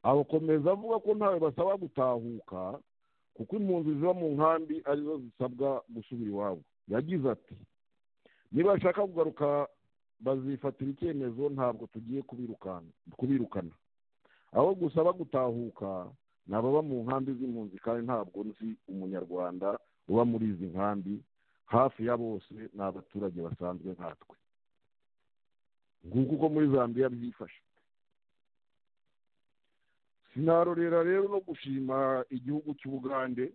abakomeza avuga ko ntawe basaba gutahuka kuko impunzi ziba mu nkambi arizo zisabwa gusubira iwabo yagize ati niba bashaka kugaruka bazifatira icyemezo ntabwo tugiye kubirukana aho gusaba gutahuka ni ababa mu nkambi z'impunzi kandi ntabwo nzi umunyarwanda uba muri izi nkambi hafi ya bose ni abaturage basanzwe nkatwe nguko uko muri zambia byifashe sinarorera rero no gushima igihugu cy'ubugande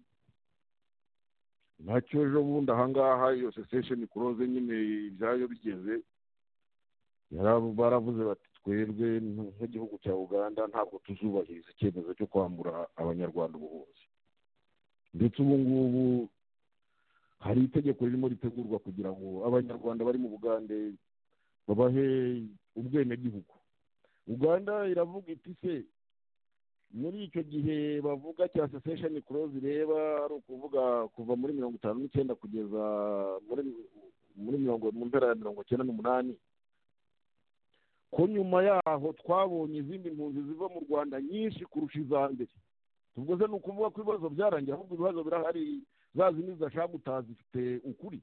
nacyo ejo bundi ahangaha iyo sesesheni kuroze nyine ibyayo bigeze baravuze bati twebwe nk'igihugu cya uganda ntabwo tuzubahiriza icyemezo cyo kwambura abanyarwanda ubuhunzi ndetse ubu ngubu hari itegeko ririmo ritegurwa kugira ngo abanyarwanda bari mu bugande babahe ubwenegihugu uganda iravuga iti se muri icyo gihe bavuga cya sesesheni kurozi ireba ari ukuvuga kuva muri mirongo itanu n'icyenda kugeza muri mirongo mu mpera ya mirongo icyenda n'umunani ko nyuma yaho twabonye izindi mpunzi ziva mu rwanda nyinshi kurusha iza mbere ubwo se ni ukuvuga ko ibibazo byarangiye ahubwo ibibazo birahari za zindi zidashaka gutaha zifite ukuri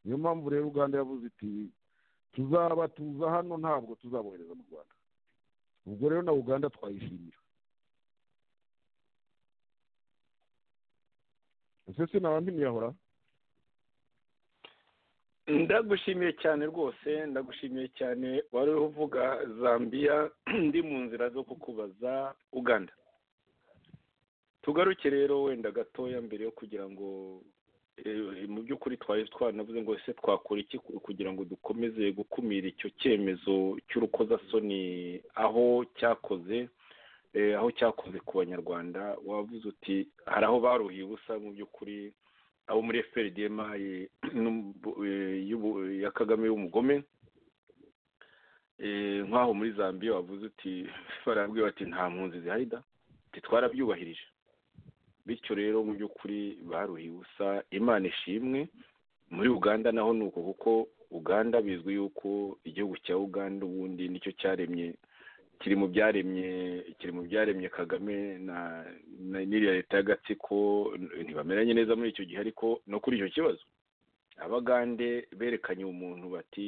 niyo mpamvu rero uganda yavuze iti tuzabatuza hano ntabwo tuzabohereza mu rwanda ubwo rero na uganda twayishimira ese sinabandi yahora ndagushimiye cyane rwose ndagushimiye cyane wari uri uvuga zambia ndi mu nzira zo kukubaza uganda tugaruke rero wenda gatoya mbere yo kugira ngo mu by'ukuri twari twanavuze ngo ese twakora iki kugira ngo dukomeze gukumira icyo cyemezo cy'urukozasoni aho cyakoze aho cyakoze ku banyarwanda wavuze uti hari aho baruhiye ubusa mu by'ukuri abo muri fprdm ya kagame y'umugome nk'aho muri zambia wavuze uti barabwiye bati nta mpunzi zihari da twarabyubahirije bityo rero mu by'ukuri baruhiye ubusa imana ishimwe muri uganda naho ni uko kuko uganda bizwi yuko igihugu cya uganda ubundi nicyo cyaremye kiri mu byaremye kiri mu byaremye kagame na n'iriya leta y'agatsiko ntibameranye neza muri icyo gihe ariko no kuri icyo kibazo abagande berekanye umuntu bati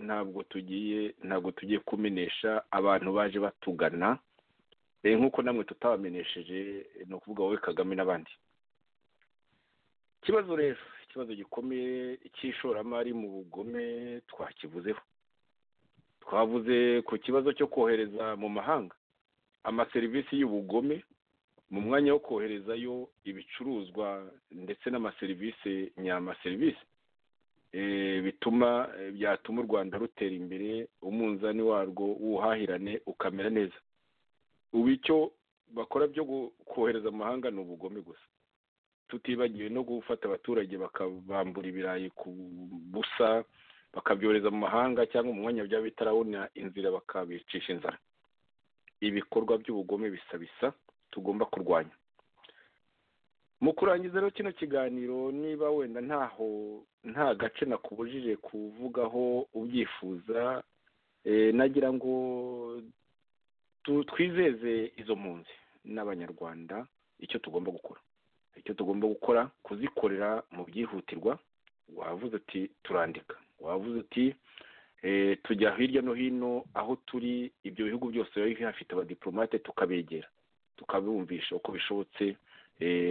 ntabwo tugiye ntabwo tugiye kumenesha abantu baje batugana nk'uko namwe tutabamenesheje ni ukuvuga wowe kagame n'abandi ikibazo rero ikibazo gikomeye cy'ishoramari mu bugome twakivuzeho twavuze ku kibazo cyo kohereza mu mahanga amaserivisi y'ubugome mu mwanya wo koherezayo ibicuruzwa ndetse n'amaserivisi nyamaserivisi bituma byatuma u rwanda rutera imbere umunzani warwo w'ubuhahirane ukamera neza ubu icyo bakora byo kohereza mu mahanga ni ubugome gusa tutibagiwe no gufata abaturage bakabambura ibirayi ku busa bakabyohereza mu mahanga cyangwa mu mwanya byaba bitarabona inzira bakabicisha inzara ibikorwa by'ubugome bisa bisa tugomba kurwanya mu kurangiza rero kino kiganiro niba wenda ntaho nta gace nakubujije kuvugaho ubyifuza nagira ngo twizeze izo mpunzi n'abanyarwanda icyo tugomba gukora icyo tugomba gukora kuzikorera mu byihutirwa wavuze uti turandika wavuze uti tujya hirya no hino aho turi ibyo bihugu byose biba bihafite abadiporomate tukabegera tukabumvisha uko bishobotse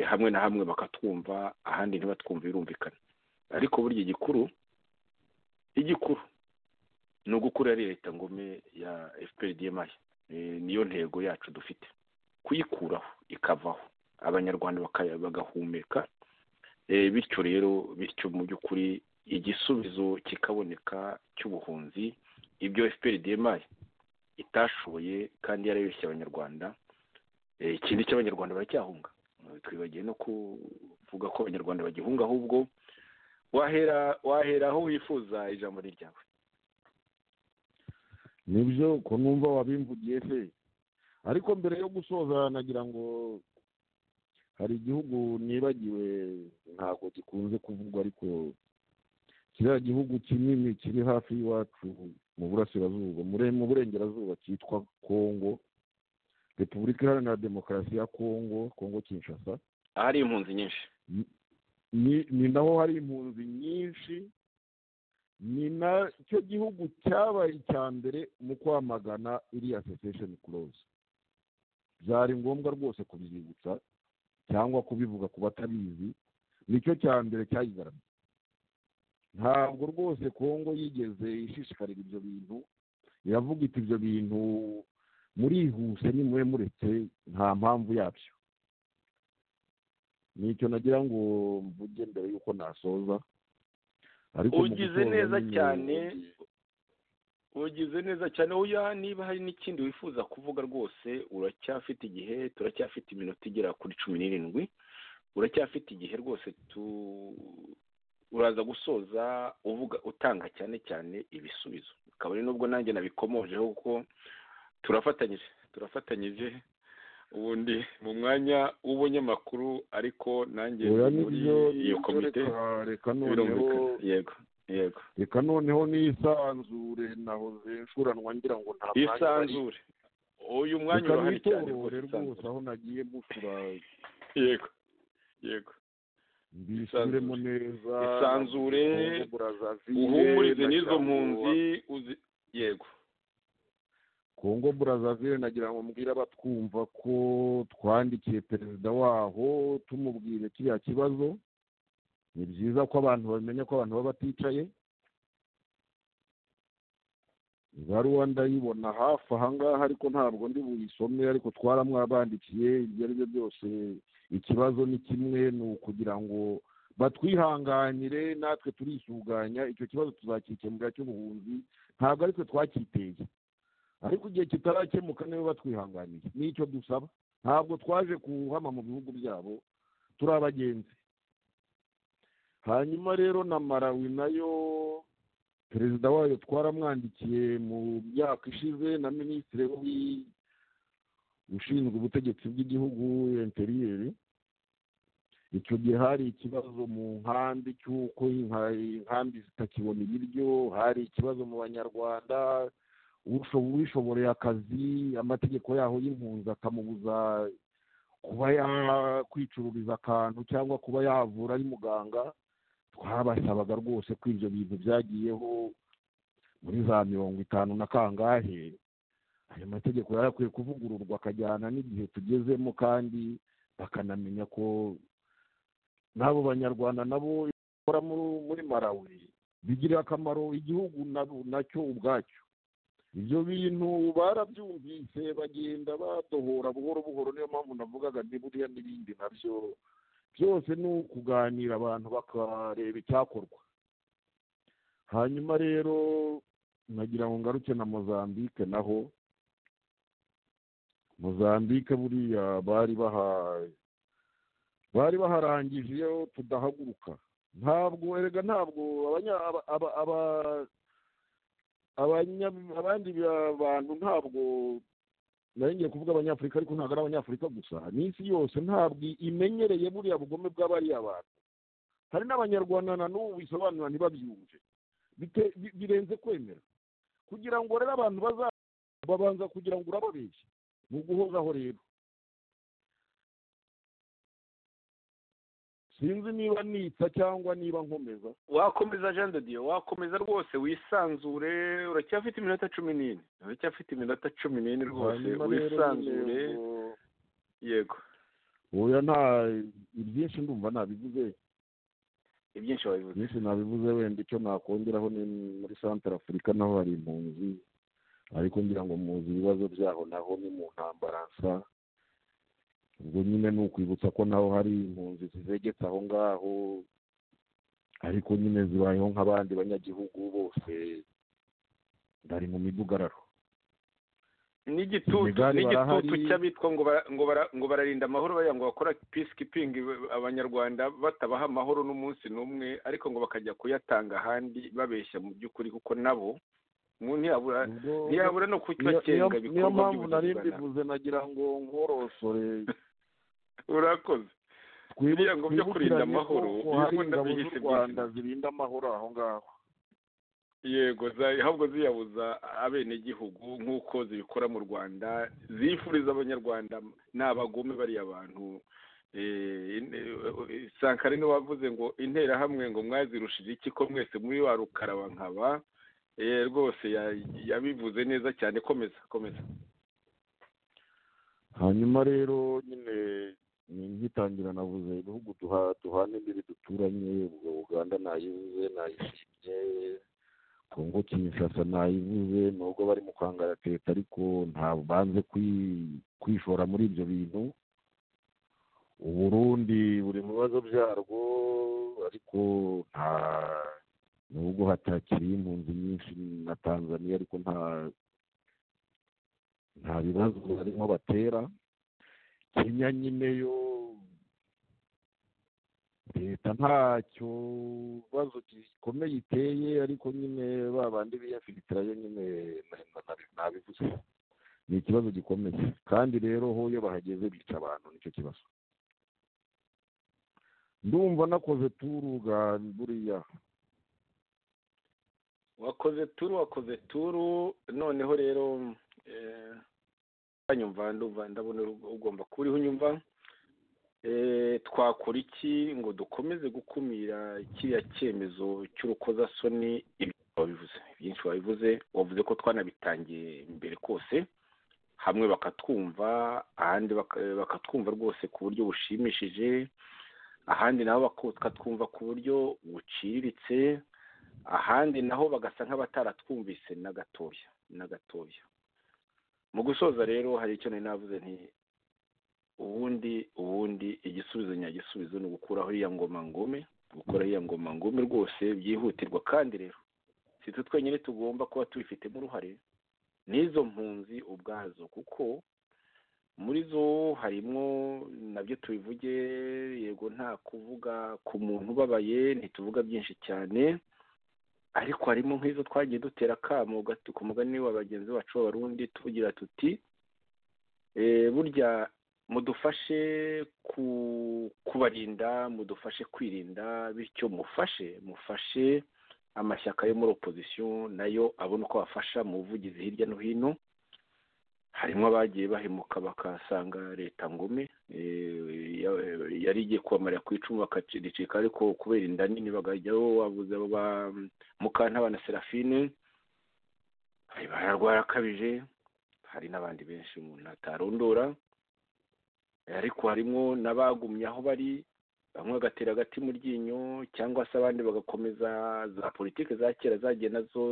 hamwe na hamwe bakatwumva ahandi ntibatwumve birumvikana ariko burya igikuru igikuru ni ugukura ari leta ngome ya fprdmi niyo ntego yacu dufite kuyikuraho ikavaho abanyarwanda bagahumeka bityo rero bityo mu by'ukuri igisubizo kikaboneka cy'ubuhunzi ibyo fprdmi itashoboye kandi yarabeshye abanyarwanda ikindi cy'abanyarwanda baracyahunga twibagiwe no kuvuga ko abanyarwanda bagihunga ahubwo wahera wahera aho wifuza ijambo ni ryawe nibyo ko numva wabimvugiye se ariko mbere yo gusoza nagira ngo hari igihugu nibagiwe ntabwo gikunze kuvugwa ariko kiriya gihugu kinini kiri hafi y'iwacu mu burasirazuba mu burengerazuba cyitwa kongo repubulika iharanira demokarasi ya kongo kongo kinshasa ahari impunzi nyinshi ni naho hari impunzi nyinshi ni nacyo gihugu cyabaye icya mbere mu kwamagana iriya sesesheni kuroza byari ngombwa rwose kubibibutsa cyangwa kubivuga ku batabizi nicyo cya mbere cyayigaramiye ntabwo rwose kongo yigeze ishishikarira ibyo bintu iravuga iti ibyo bintu murihuse nimube muretse nta mpamvu yabyo ni icyo nagira ngo mvuge mbere y'uko nasoza ugize neza cyane ugize neza cyane uya niba hari n'ikindi wifuza kuvuga rwose uracyafite igihe turacyafite iminota igera kuri cumi n'irindwi uracyafite igihe rwose uraza gusoza uvuga utanga cyane cyane ibisubizo bikaba ari nubwo nanjye nabikomojeho kuko turafatanyije turafatanyije ubundi mu mwanya w'ubunyamakuru ariko nanjye muri iyo komite yego yego reka noneho n'isanzure nahoze nshuranwa ngira ngo nta mwanya isanzure uyu mwanya urahari cyane rwose aho nagiye gusura yego yego mbisubiremo neza isanzure uhumurize n'izo mpunzi yego kongo burazavire nagira ngo mbwire abatwumva ko twandikiye perezida waho tumubwire kiriya kibazo ni byiza ko abantu bamenya ko abantu baba baticaye ibaruwa ndayibona hafi ahangaha ariko ntabwo ndi buyisome ariko twaramwabandikiye ibyo ari byo byose ikibazo ni kimwe ni ukugira ngo batwihanganire natwe turisuganya icyo kibazo tuzakikemura cy'ubuhunzi ntabwo ari twe twacyiteye ariko igihe kitarakemuka nibo batwihanganiye nicyo dusaba ntabwo twaje kuhama mu bihugu byabo turi abagenzi hanyuma rero na marawi nayo perezida wayo twaramwandikiye mu myaka ishize na minisitiri ushinzwe ubutegetsi bw'igihugu interiyeri icyo gihe hari ikibazo mu nkambi cy'uko inkambi zitakibona ibiryo hari ikibazo mu banyarwanda uwishoboreye akazi amategeko yaho y'impunzi akamubuza kuba yakwicururiza akantu cyangwa kuba yavura ari muganga twabasabaga rwose ko ibyo bintu byagiyeho muri za mirongo itanu na kangahe ayo mategeko yari akwiye kuvugururwa akajyana n'igihe tugezemo kandi bakanamenya ko n'abo banyarwanda nabo bakora muri marawi bigirira akamaro igihugu nacyo ubwacyo ibyo bintu barabyumvise bagenda badohora buhoro buhoro niyo mpamvu navugaga ni buriya n'ibindi nabyo byose ni ukuganira abantu bakareba icyakorwa hanyuma rero nagira ngo ngaruke na mozambike naho mozambike buriya bari bahaye bari baharangije iyo tudahaguruka ntabwo erega ntabwo abandi bantu ntabwo ngiye kuvuga abanyafurika ariko ntabwo ari abanyafurika gusa n'isi yose ntabwo imenyereye buriya bugome bw'abariya bantu hari n'abanyarwanda na n'ubu bisobanura ntibabyumve birenze kwemera kugira ngo rero abantu babanza kugira ngo urababeshye ni uguhozaho rero sinzi niba nitsa cyangwa niba nkomeza wakomeza jean de dieu wakomeza rwose wisanzure uracyafite iminota cumi n'ine uracyafite iminota cumi n'ine rwose wisanzure yego uyu nta ibyinshi ndumva nabivuze ibyinshi wabivuze ibyinshi nabivuze wenda icyo nakongeraho ni muri santara afurika naho hari impunzi ariko ngira ngo muzi ibibazo byaho naho ni mu ntambara nsa ubwo nyine ni ukwibutsa ko naho hari impunzi zizegetse aho ngaho ariko nyine zibayeho nk'abandi banyagihugu bose bari mu midugararo n'igitutu cy'abitwa ngo bararinda amahoro bariya ngo bakora peacekeeping abanyarwanda batabaha amahoro n'umunsi n'umwe ariko ngo bakajya kuyatanga ahandi babeshya mu by'ukuri kuko nabo ntiyabura no kubakenga niyo mpamvu nari mbivuze nagira ngo nkorosore urakoze biriya ngo byo kurinda amahoro hari ingabo z'u rwanda zirinda amahoro aho ngaho yego ahubwo ziyabuza abenegihugu nk'uko zibikora mu rwanda zifuriza abanyarwanda ni abagome bariya bantu sankara niwe wavuze ngo interahamwe ngo mwazirushije iki ko mwese muri wa rukaraba nkaba rwose yabivuze neza cyane komeza komeza hanyuma rero nyine ngitangira navuze ibihugu duhana imbibi duturanye ubwo uganda nayivuze nayishimye kongo kinshasa nayivuze nubwo bari mu kwangara leta ariko ntabwo banze kwishora muri ibyo bintu uburundi buri mu bibazo byarwo ariko nta nubwo hatakiriye impunzi nyinshi na tanzania ariko nta nta bibazo barimo batera kenya nyine yo leta ntacyo kibazo gikomeye iteye ariko nyine babandi biyafilitirayo nyine nabivuze ni ikibazo gikomeye kandi rero ho iyo bahageze bica abantu nicyo kibazo ndumva nakoze turuga buriya wakoze turu wakoze turu noneho rero nyumva ndumva ndabona ugomba kuba unyumva twakora iki ngo dukomeze gukumira kiriya cyemezo cy'urukozasoni wabivuze byinshi wabivuze wavuze ko twanabitangiye mbere kose hamwe bakatwumva ahandi bakatwumva rwose ku buryo bushimishije ahandi nabo bakatwumva ku buryo buciriritse ahandi naho bagasa nk'abataratwumvise na gatoya na gatoya mu gusoza rero hari icyo nari navuze nti ubundi ubundi igisubizo nyagisubizo ni ugukuraho iriya ngoma ngome gukora iriya ngoma ngome rwose byihutirwa kandi rero si twe twenyine tugomba kuba tubifitemo uruhare n'izo mpunzi ubwazo kuko muri zo harimo nabyo tubivuge yego nta kuvuga ku muntu ubabaye ntituvuga byinshi cyane ariko harimo nk'izo twagiye dutera akamo ku mugani wa bagenzi bacu b'abarundi tugira tuti burya mudufashe kubarinda mudufashe kwirinda bityo mufashe mufashe amashyaka yo muri opozisiyo nayo abona uko bafasha mu buvugizi hirya no hino harimo abagiye bahemuka bakasanga leta ngume yari igiye kubamarira ku icumu bakaricika ariko kubera inda nini bagajyaho wabuze mukantabana serafine hari bararwara akabije hari n'abandi benshi umuntu atarondora ariko harimo n'abagumye aho bari bamwe bagatera agati mu ryinyo cyangwa se abandi bagakomeza za politiki za kera zagiye nazo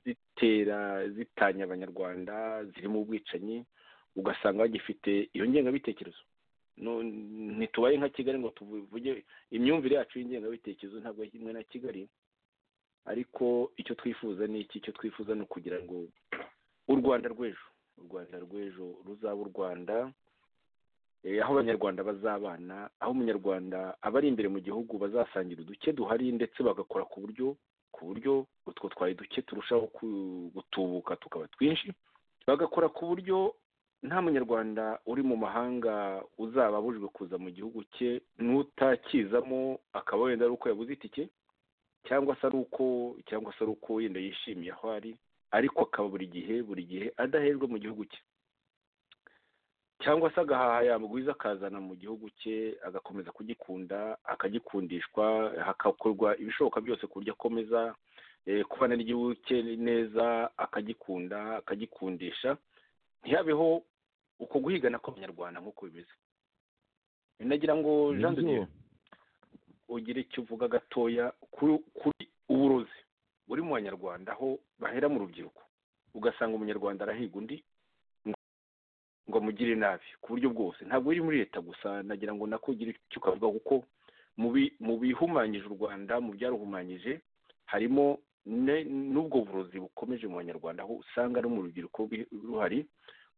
zitera zitanya abanyarwanda zirimo ubwicanyi ugasanga bagifite iyo ngengabitekerezo ntitubaye nka kigali ngo tuvuge imyumvire yacu y'ingengabitekerezo ntabwo kimwe na kigali ariko icyo twifuza ni iki icyo twifuza ni ukugira ngo u rwanda rw'ejo u rwanda rw'ejo ruzaba u rwanda aho abanyarwanda bazabana aho umunyarwanda abari imbere mu gihugu bazasangira uduke duhari ndetse bagakora ku buryo ku buryo utwo twari duke turushaho gutubuka tukaba twinshi bagakora ku buryo nta munyarwanda uri mu mahanga uzaba abujijwe kuza mu gihugu cye n'utakizamo akaba wenda ari uko yabuze itike cyangwa se ari uko cyangwa se ari uko wenda yishimiye aho ari ariko akaba buri gihe buri gihe adahejwe mu gihugu cye cyangwa se agahaha yamugwiza akazana mu gihugu cye agakomeza kugikunda akagikundishwa hagakorwa ibishoboka byose ku buryo akomeza kubana n'igihugu cye neza akagikunda akagikundisha ntihabeho uko guhigana kw'abanyarwanda nk'uko bimeze nagira ngo jean de ugire icyo uvuga gatoya kuri uburozi buri mu banyarwanda aho bahera mu rubyiruko ugasanga umunyarwanda arahiga undi ngo amugire nabi ku buryo bwose ntabwo biri muri leta gusa nagira ngo nakugira icyo ukavuga kuko mu bihumanyije u rwanda mu byaruhumanyije harimo n'ubwo burozi bukomeje mu banyarwanda aho usanga no mu rubyiruko ruhari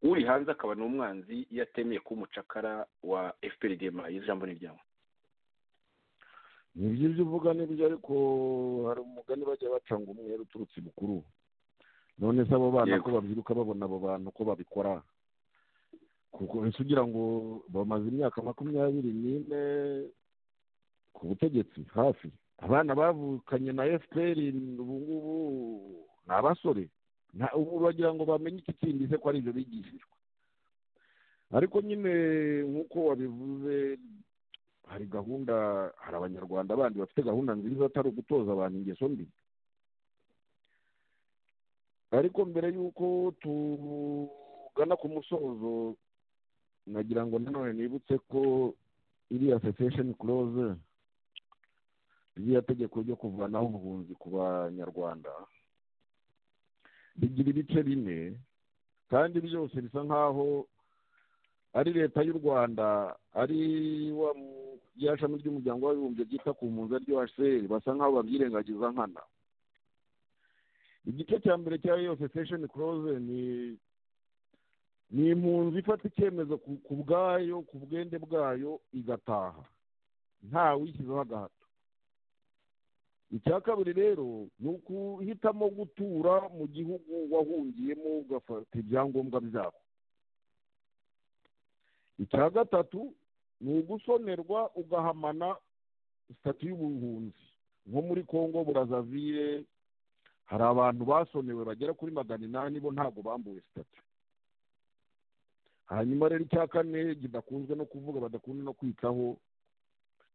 uri hanze akaba ni umwanzi iyo atemeye ko umucakara wa fprdm ijambo ni ryawe ni ibyo uvuga n'ibyo ariko hari umugani bajya bacanga umwera uturutse mukuru none se abo bana ko babyiruka babona abo bantu ko babikora kuko ese ugira ngo bamaze imyaka makumyabiri n'ine ku butegetsi hafi abana bavukanye na fpr ubu ngubu ni abasore ubu bagira ngo bamenye iki kindi se ko ari ibyo bigishijwe ariko nyine nk'uko wabivuze hari gahunda hari abanyarwanda bandi bafite gahunda nziza atari ugutoza abantu ingeso mbi ariko mbere y'uko tugana ku musozo nagira ngo nanone nibutse ko iriya sesesheni kuroze ririya tegeko ryo kuvanaho ubuhunzi ku banyarwanda rigira ibice bine kandi byose bisa nk'aho ari leta y'u rwanda ari wa rya shami ry'umuryango w'abibumbye ryita ku mpunzi aryo hcr basa nk'aho babyirengagiza nkana igice cya mbere cya iyo sesesheni kuroze ni ni impunzi ifata icyemezo ku bwayo ku bwende bwayo igataha nta wishyizeho agahato icya kabiri rero ni ukuhitamo gutura mu gihugu wahungiyemo ugafata ibyangombwa byabo icya gatatu ni ugusonerwa ugahamana sitati y'ubuhunzi nko muri congo burazavire hari abantu basonewe bagera kuri magana inani bo ntabwo bambuwe sitati hanyuma rero icya kane kidakunzwe no kuvuga badakunze no kwitaho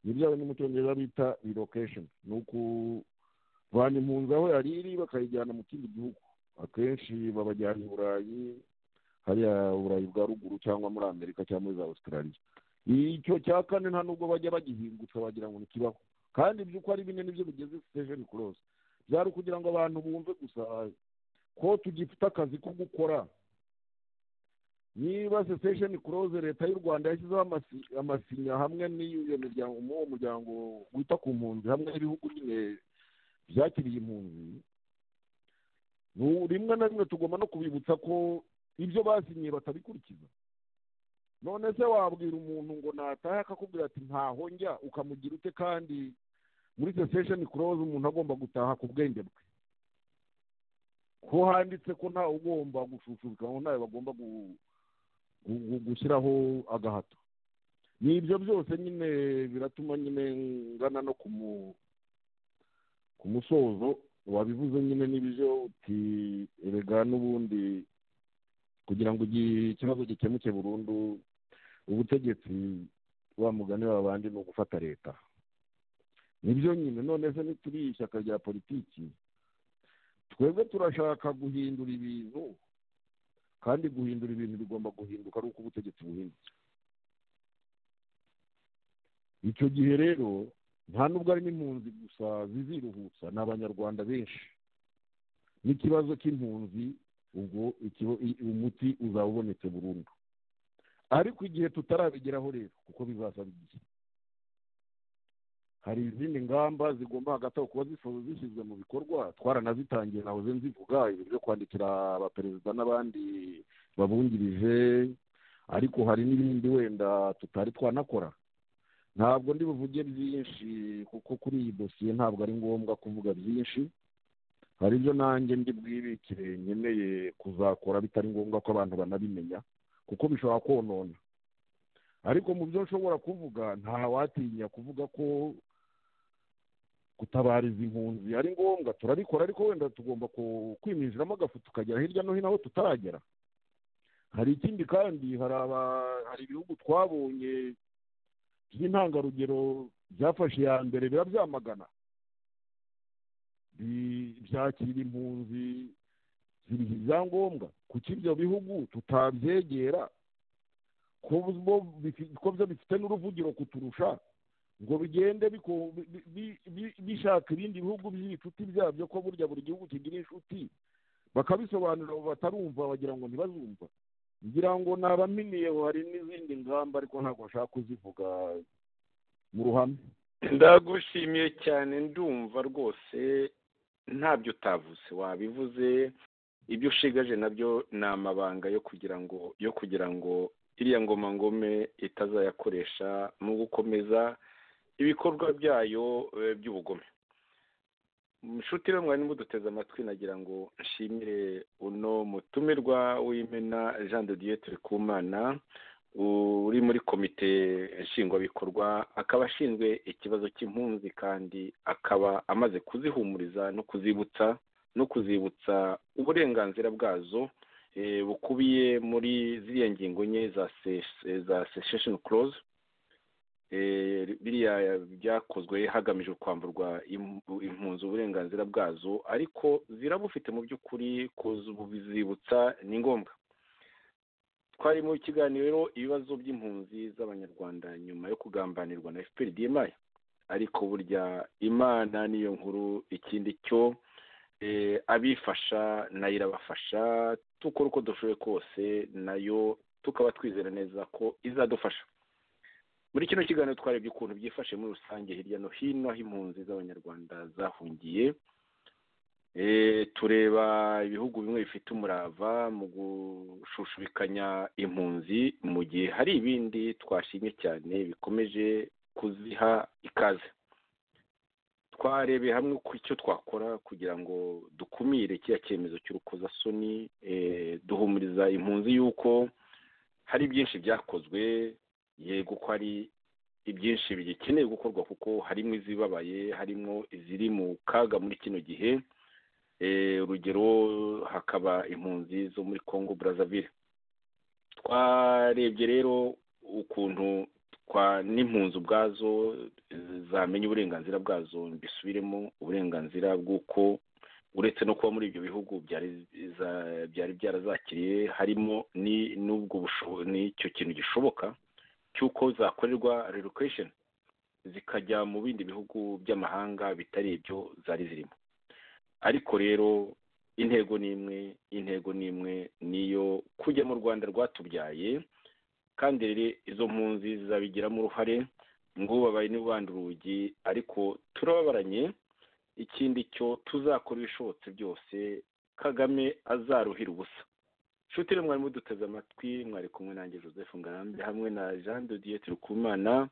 ni byawe n'umucyongereza bita rirokesheni ni ukuvana impunzi aho yari iri bakayijyana mu kindi gihugu akenshi babajyana i burayi hariya burayi bwa ruguru cyangwa muri amerika cyangwa muri za ositarariya icyo cya kane nta nubwo bajya bagihingutsa wagira ngo ntikibaho kandi iby'uko ari bine nibyo bigeze sitesheni kurosi byari ukugira ngo abantu bumve gusa ko tugifite akazi ko gukora niba sesesheni kuroze leta y'u rwanda yashyizeho amasinya hamwe n'iyo miryango uwo muryango wita ku mpunzi hamwe n'ibihugu nyine byakiriye impunzi rimwe na rimwe tugomba no kubibutsa ko ibyo basinyiye batabikurikiza none se wabwira umuntu ngo natahe akakubwira ati ntaho njya ukamugira ute kandi muri sesesheni kuroze umuntu agomba gutaha ku bwenge bwe ko handitse ko ntawe ugomba gushushubika ngo ntawe bagomba gushyiraho agahato ni ibyo byose nyine biratuma nyine ngana no ku musozo wabivuze nyine n'ibyo uti erega n'ubundi kugira ngo ikibazo gikemuke burundu ubutegetsi wa mugani w'abandi ni ugufata leta nibyo nyine none se nituri ishyaka rya politiki twebwe turashaka guhindura ibintu kandi guhindura ibintu bigomba guhinduka ari uko ubutegetsi buhindutse icyo gihe rero nta nubwo ari n'impunzi gusa ziziruhutsa ni abanyarwanda benshi n'ikibazo cy'impunzi ubwo umuti uzaba ubonetse burundu ariko igihe tutarabigeraho rero kuko bizasaba igihe hari izindi ngamba zigomba hagati aho kuba zishyizwe mu bikorwa twaranazitangiye nawe ze nzivuga ibintu byo kwandikira abaperezida n'abandi babungirije ariko hari n'ibindi wenda tutari twanakora ntabwo ndi buvuge byinshi kuko kuri iyi dosiye ntabwo ari ngombwa kuvuga byinshi hari ibyo nanjye ndi bwibikire nkeneye kuzakora bitari ngombwa ko abantu banabimenya kuko bishobora konona ariko mu byo nshobora kuvuga ntawatinya kuvuga ko gutabariza impunzi ari ngombwa turabikora ariko wenda tugomba kwiminjiramo agafu tukagera hirya no hino aho tutaragera hari ikindi kandi hari ibihugu twabonye by'intangarugero byafashe iya mbere biba byamagana byakira impunzi ziriha ibyangombwa kuko ibyo bihugu tutabyegera ko byo bifite n'uruvugiro kuturusha ngo bigende bishaka ibindi bihugu by'ibicuti byabyo ko burya buri gihugu kigira inshuti bakabisobanurira abo batarumva bagira ngo ntibazumva ngira ngo nabaminiyeho hari n'izindi ngamba ariko ntabwo nshaka kuzivuga mu ruhame ndagushimiye cyane ndumva rwose ntabyo utavuze wabivuze ibyo ushigaje nabyo ni amabanga yo kugira ngo yo kugira ngo iriya ngoma ngome itazayakoresha mu gukomeza ibikorwa byayo by'ubugome inshuti rero mwari muduteze amatwi nagira ngo nshimire uno mutumirwa w'imena jean de dieu turikumana uri muri komite nshingwabikorwa akaba ashinzwe ikibazo cy'impunzi kandi akaba amaze kuzihumuriza no kuzibutsa no kuzibutsa uburenganzira bwazo bukubiye muri ziriya ngingo nye za sesheni koroze biriya byakozwe hagamijwe kwamburwa impunzi uburenganzira bwazo ariko zirabufite mu by'ukuri kuzibutsa ni ngombwa twari mu kiganiro ibibazo by'impunzi z'abanyarwanda nyuma yo kugambanirwa na efuperi diemayi ariko burya imana niyo nkuru ikindi cyo abifasha nayo irabafasha tukora uko dushoboye kose nayo tukaba twizera neza ko izadufasha muri kino kiganiro twarebye ukuntu byifashe muri rusange hirya no hino aho impunzi z'abanyarwanda zahungiye tureba ibihugu bimwe bifite umurava mu gushushubikanya impunzi mu gihe hari ibindi twashimye cyane bikomeje kuziha ikaze twarebeye hamwe ku icyo twakora kugira ngo dukumire kiriya cyemezo cy'urukozasoni duhumuriza impunzi y'uko hari byinshi byakozwe yego ko hari ibyinshi bigikeneye gukorwa kuko harimo izibabaye harimo iziri mu kaga muri kino gihe urugero hakaba impunzi zo muri congo brazzaville twarebye rero ukuntu n'impunzi ubwazo zamenya uburenganzira bwazo mbisubiremo uburenganzira bw'uko uretse no kuba muri ibyo bihugu byari byarazakiriye harimo n'ubwo n'icyo kintu gishoboka cy'uko zakorerwa relocation zikajya mu bindi bihugu by'amahanga bitari ibyo zari zirimo ariko rero intego ni imwe intego ni imwe niyo kujya mu rwanda rwatubyaye kandi rero izo mpunzi zizabigiramo uruhare ngo babaye n'ubanda urugi ariko turababaranye ikindi cyo tuzakora ibishobotse byose kagame azaruhira ubusa inshuti rero mwari muduteze amatwi mwari kumwe nanjye joseph ngarambe hamwe na jean de dieu turikumana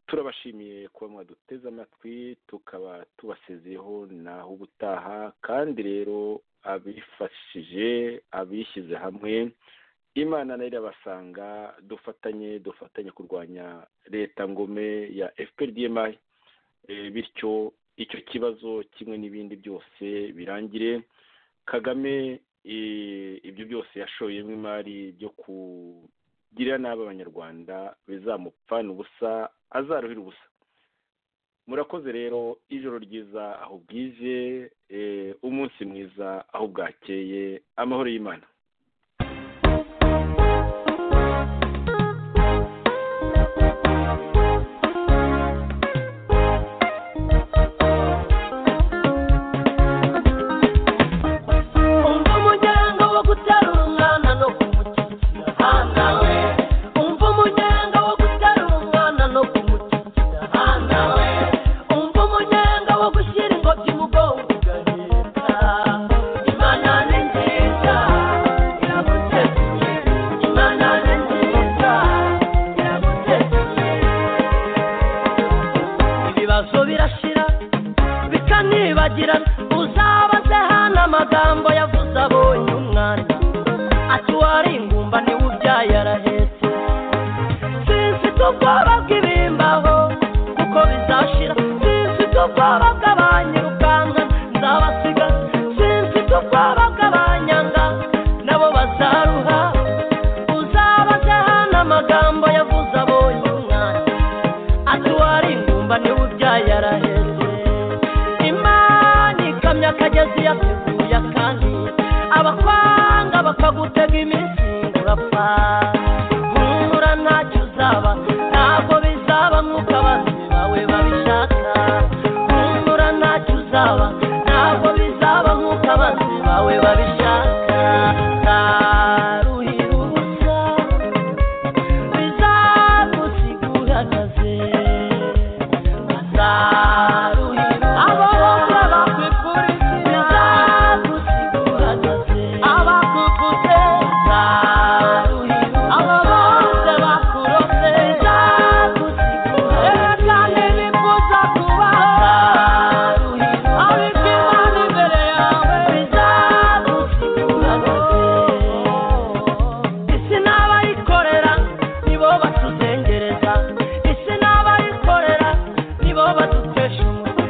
turabashimiye kuba mwaduteze amatwi tukaba tubasezeho naho ubutaha kandi rero abifashije abishyize hamwe imana nayo irabasanga dufatanye dufatanye kurwanya leta ngome ya fpr dmi bityo icyo kibazo kimwe n'ibindi byose birangire kagame ibyo byose yashoyemo imari byo kugira nabi abanyarwanda bizamupfana ubusa azaruhira ubusa murakoze rero ijoro ryiza aho bwije umunsi mwiza aho bwakeye amahoro y'imana umva umuryango wo guterura umwana no kumukikira hana we umva umuryango wo guterura umwana no kumukikira hana we umva umuryango wo gushyira ingobyi mu bwonko ugahita imana ni nziza iraguteguye imana ni nziza iraguteguye ibibazo birashira bikanibagirana uzabaze hano amagambo yavuze abonye umwana ati wari ingumba niwe ubyaye arahetse sinfite ubwoba bw'ibimbaho kuko bizashira sinfite ubwoba bw'abanyirukanka nzabasiga sinfite ubwoba bw'abanyanga nabo bazaruha uzabaze hano amagambo yavuze abonye umwana ati wari ingumba niwe ubyaye araheze imana ikamyo akagezi yateguye akandi abakwanga bakagutega iminsi ngo urapfa nkura ntacyo uzaba ntabwo bizaba nk'uko abanzi bawe babishaka nkura ntacyo uzaba ntabwo bizaba nk'uko abanzi bawe babishaka zaruhira ubusa bizagusiguranaze bazaruhira abo bose bakwifuriza bizagusiguranaze abakuguze bazaruhira abo bose bakurose bizagusiguranaze erega ntibifuza kubaho bazaruhira abikimana imbere yawe bizagusiguranaze isi n'abayikorera nibo batuzengereza isi n'abayikorera nibo badutesha umutwe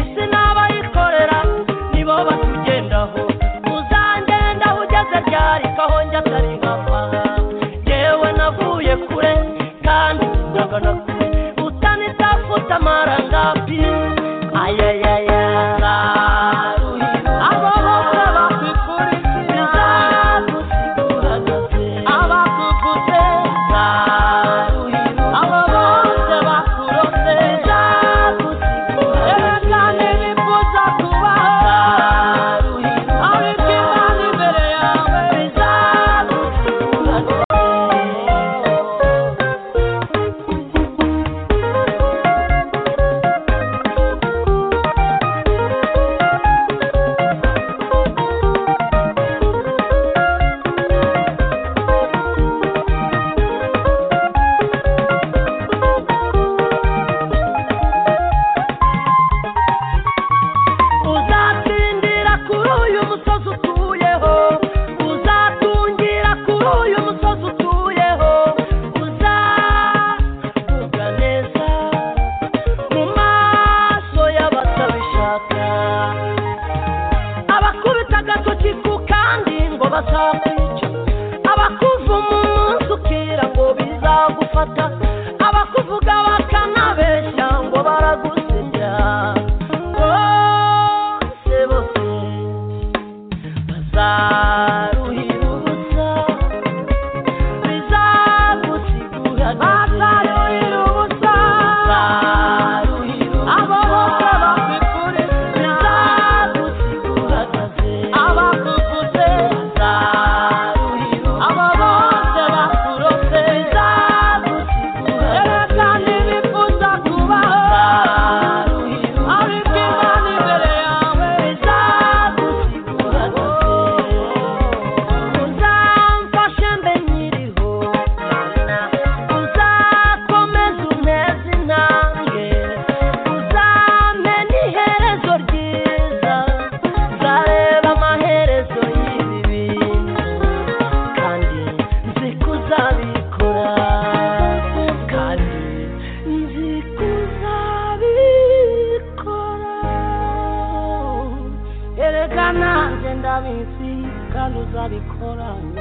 isi n'abayikorera nibo batugendaho uzangendaho ugeze ryarika aho njya atari nkava yewe navuye kure kandi ntabwo nakure utanitafuta amarangapi ayayaya abo bose bakwifuriza bizagusiguranaze abakuguze nzaruhira abo bose bakurose bizagusiguranaze erega ntibifuza kubaho nzaruhira abikimana imbere yawe bizagusiguranaze uzatsindira kuri uyu musozi utuyeho uzatungira kuri uyu musozi utuyeho uzavuga neza mu maso y'abatabishaka abakubita agatoki ku kandi ngo bazakwica abakuva umunsi ukira ngo bizagufata abakuvuga bakanabeshya ngo baragusebya bose bose bazaruhira ubusa bizagusigurana bazaruhira ubusa bazaruhira abo bose bakwifuriza bizagusiguranaze abakuguze bazaruhira abo bose bakurose bizagusiguranaze erega ntibifuza kubaho bazaruhira ariko imana imbere yawe bizagusiguranaze reka nanjye ndabisi kandi uzabikoranye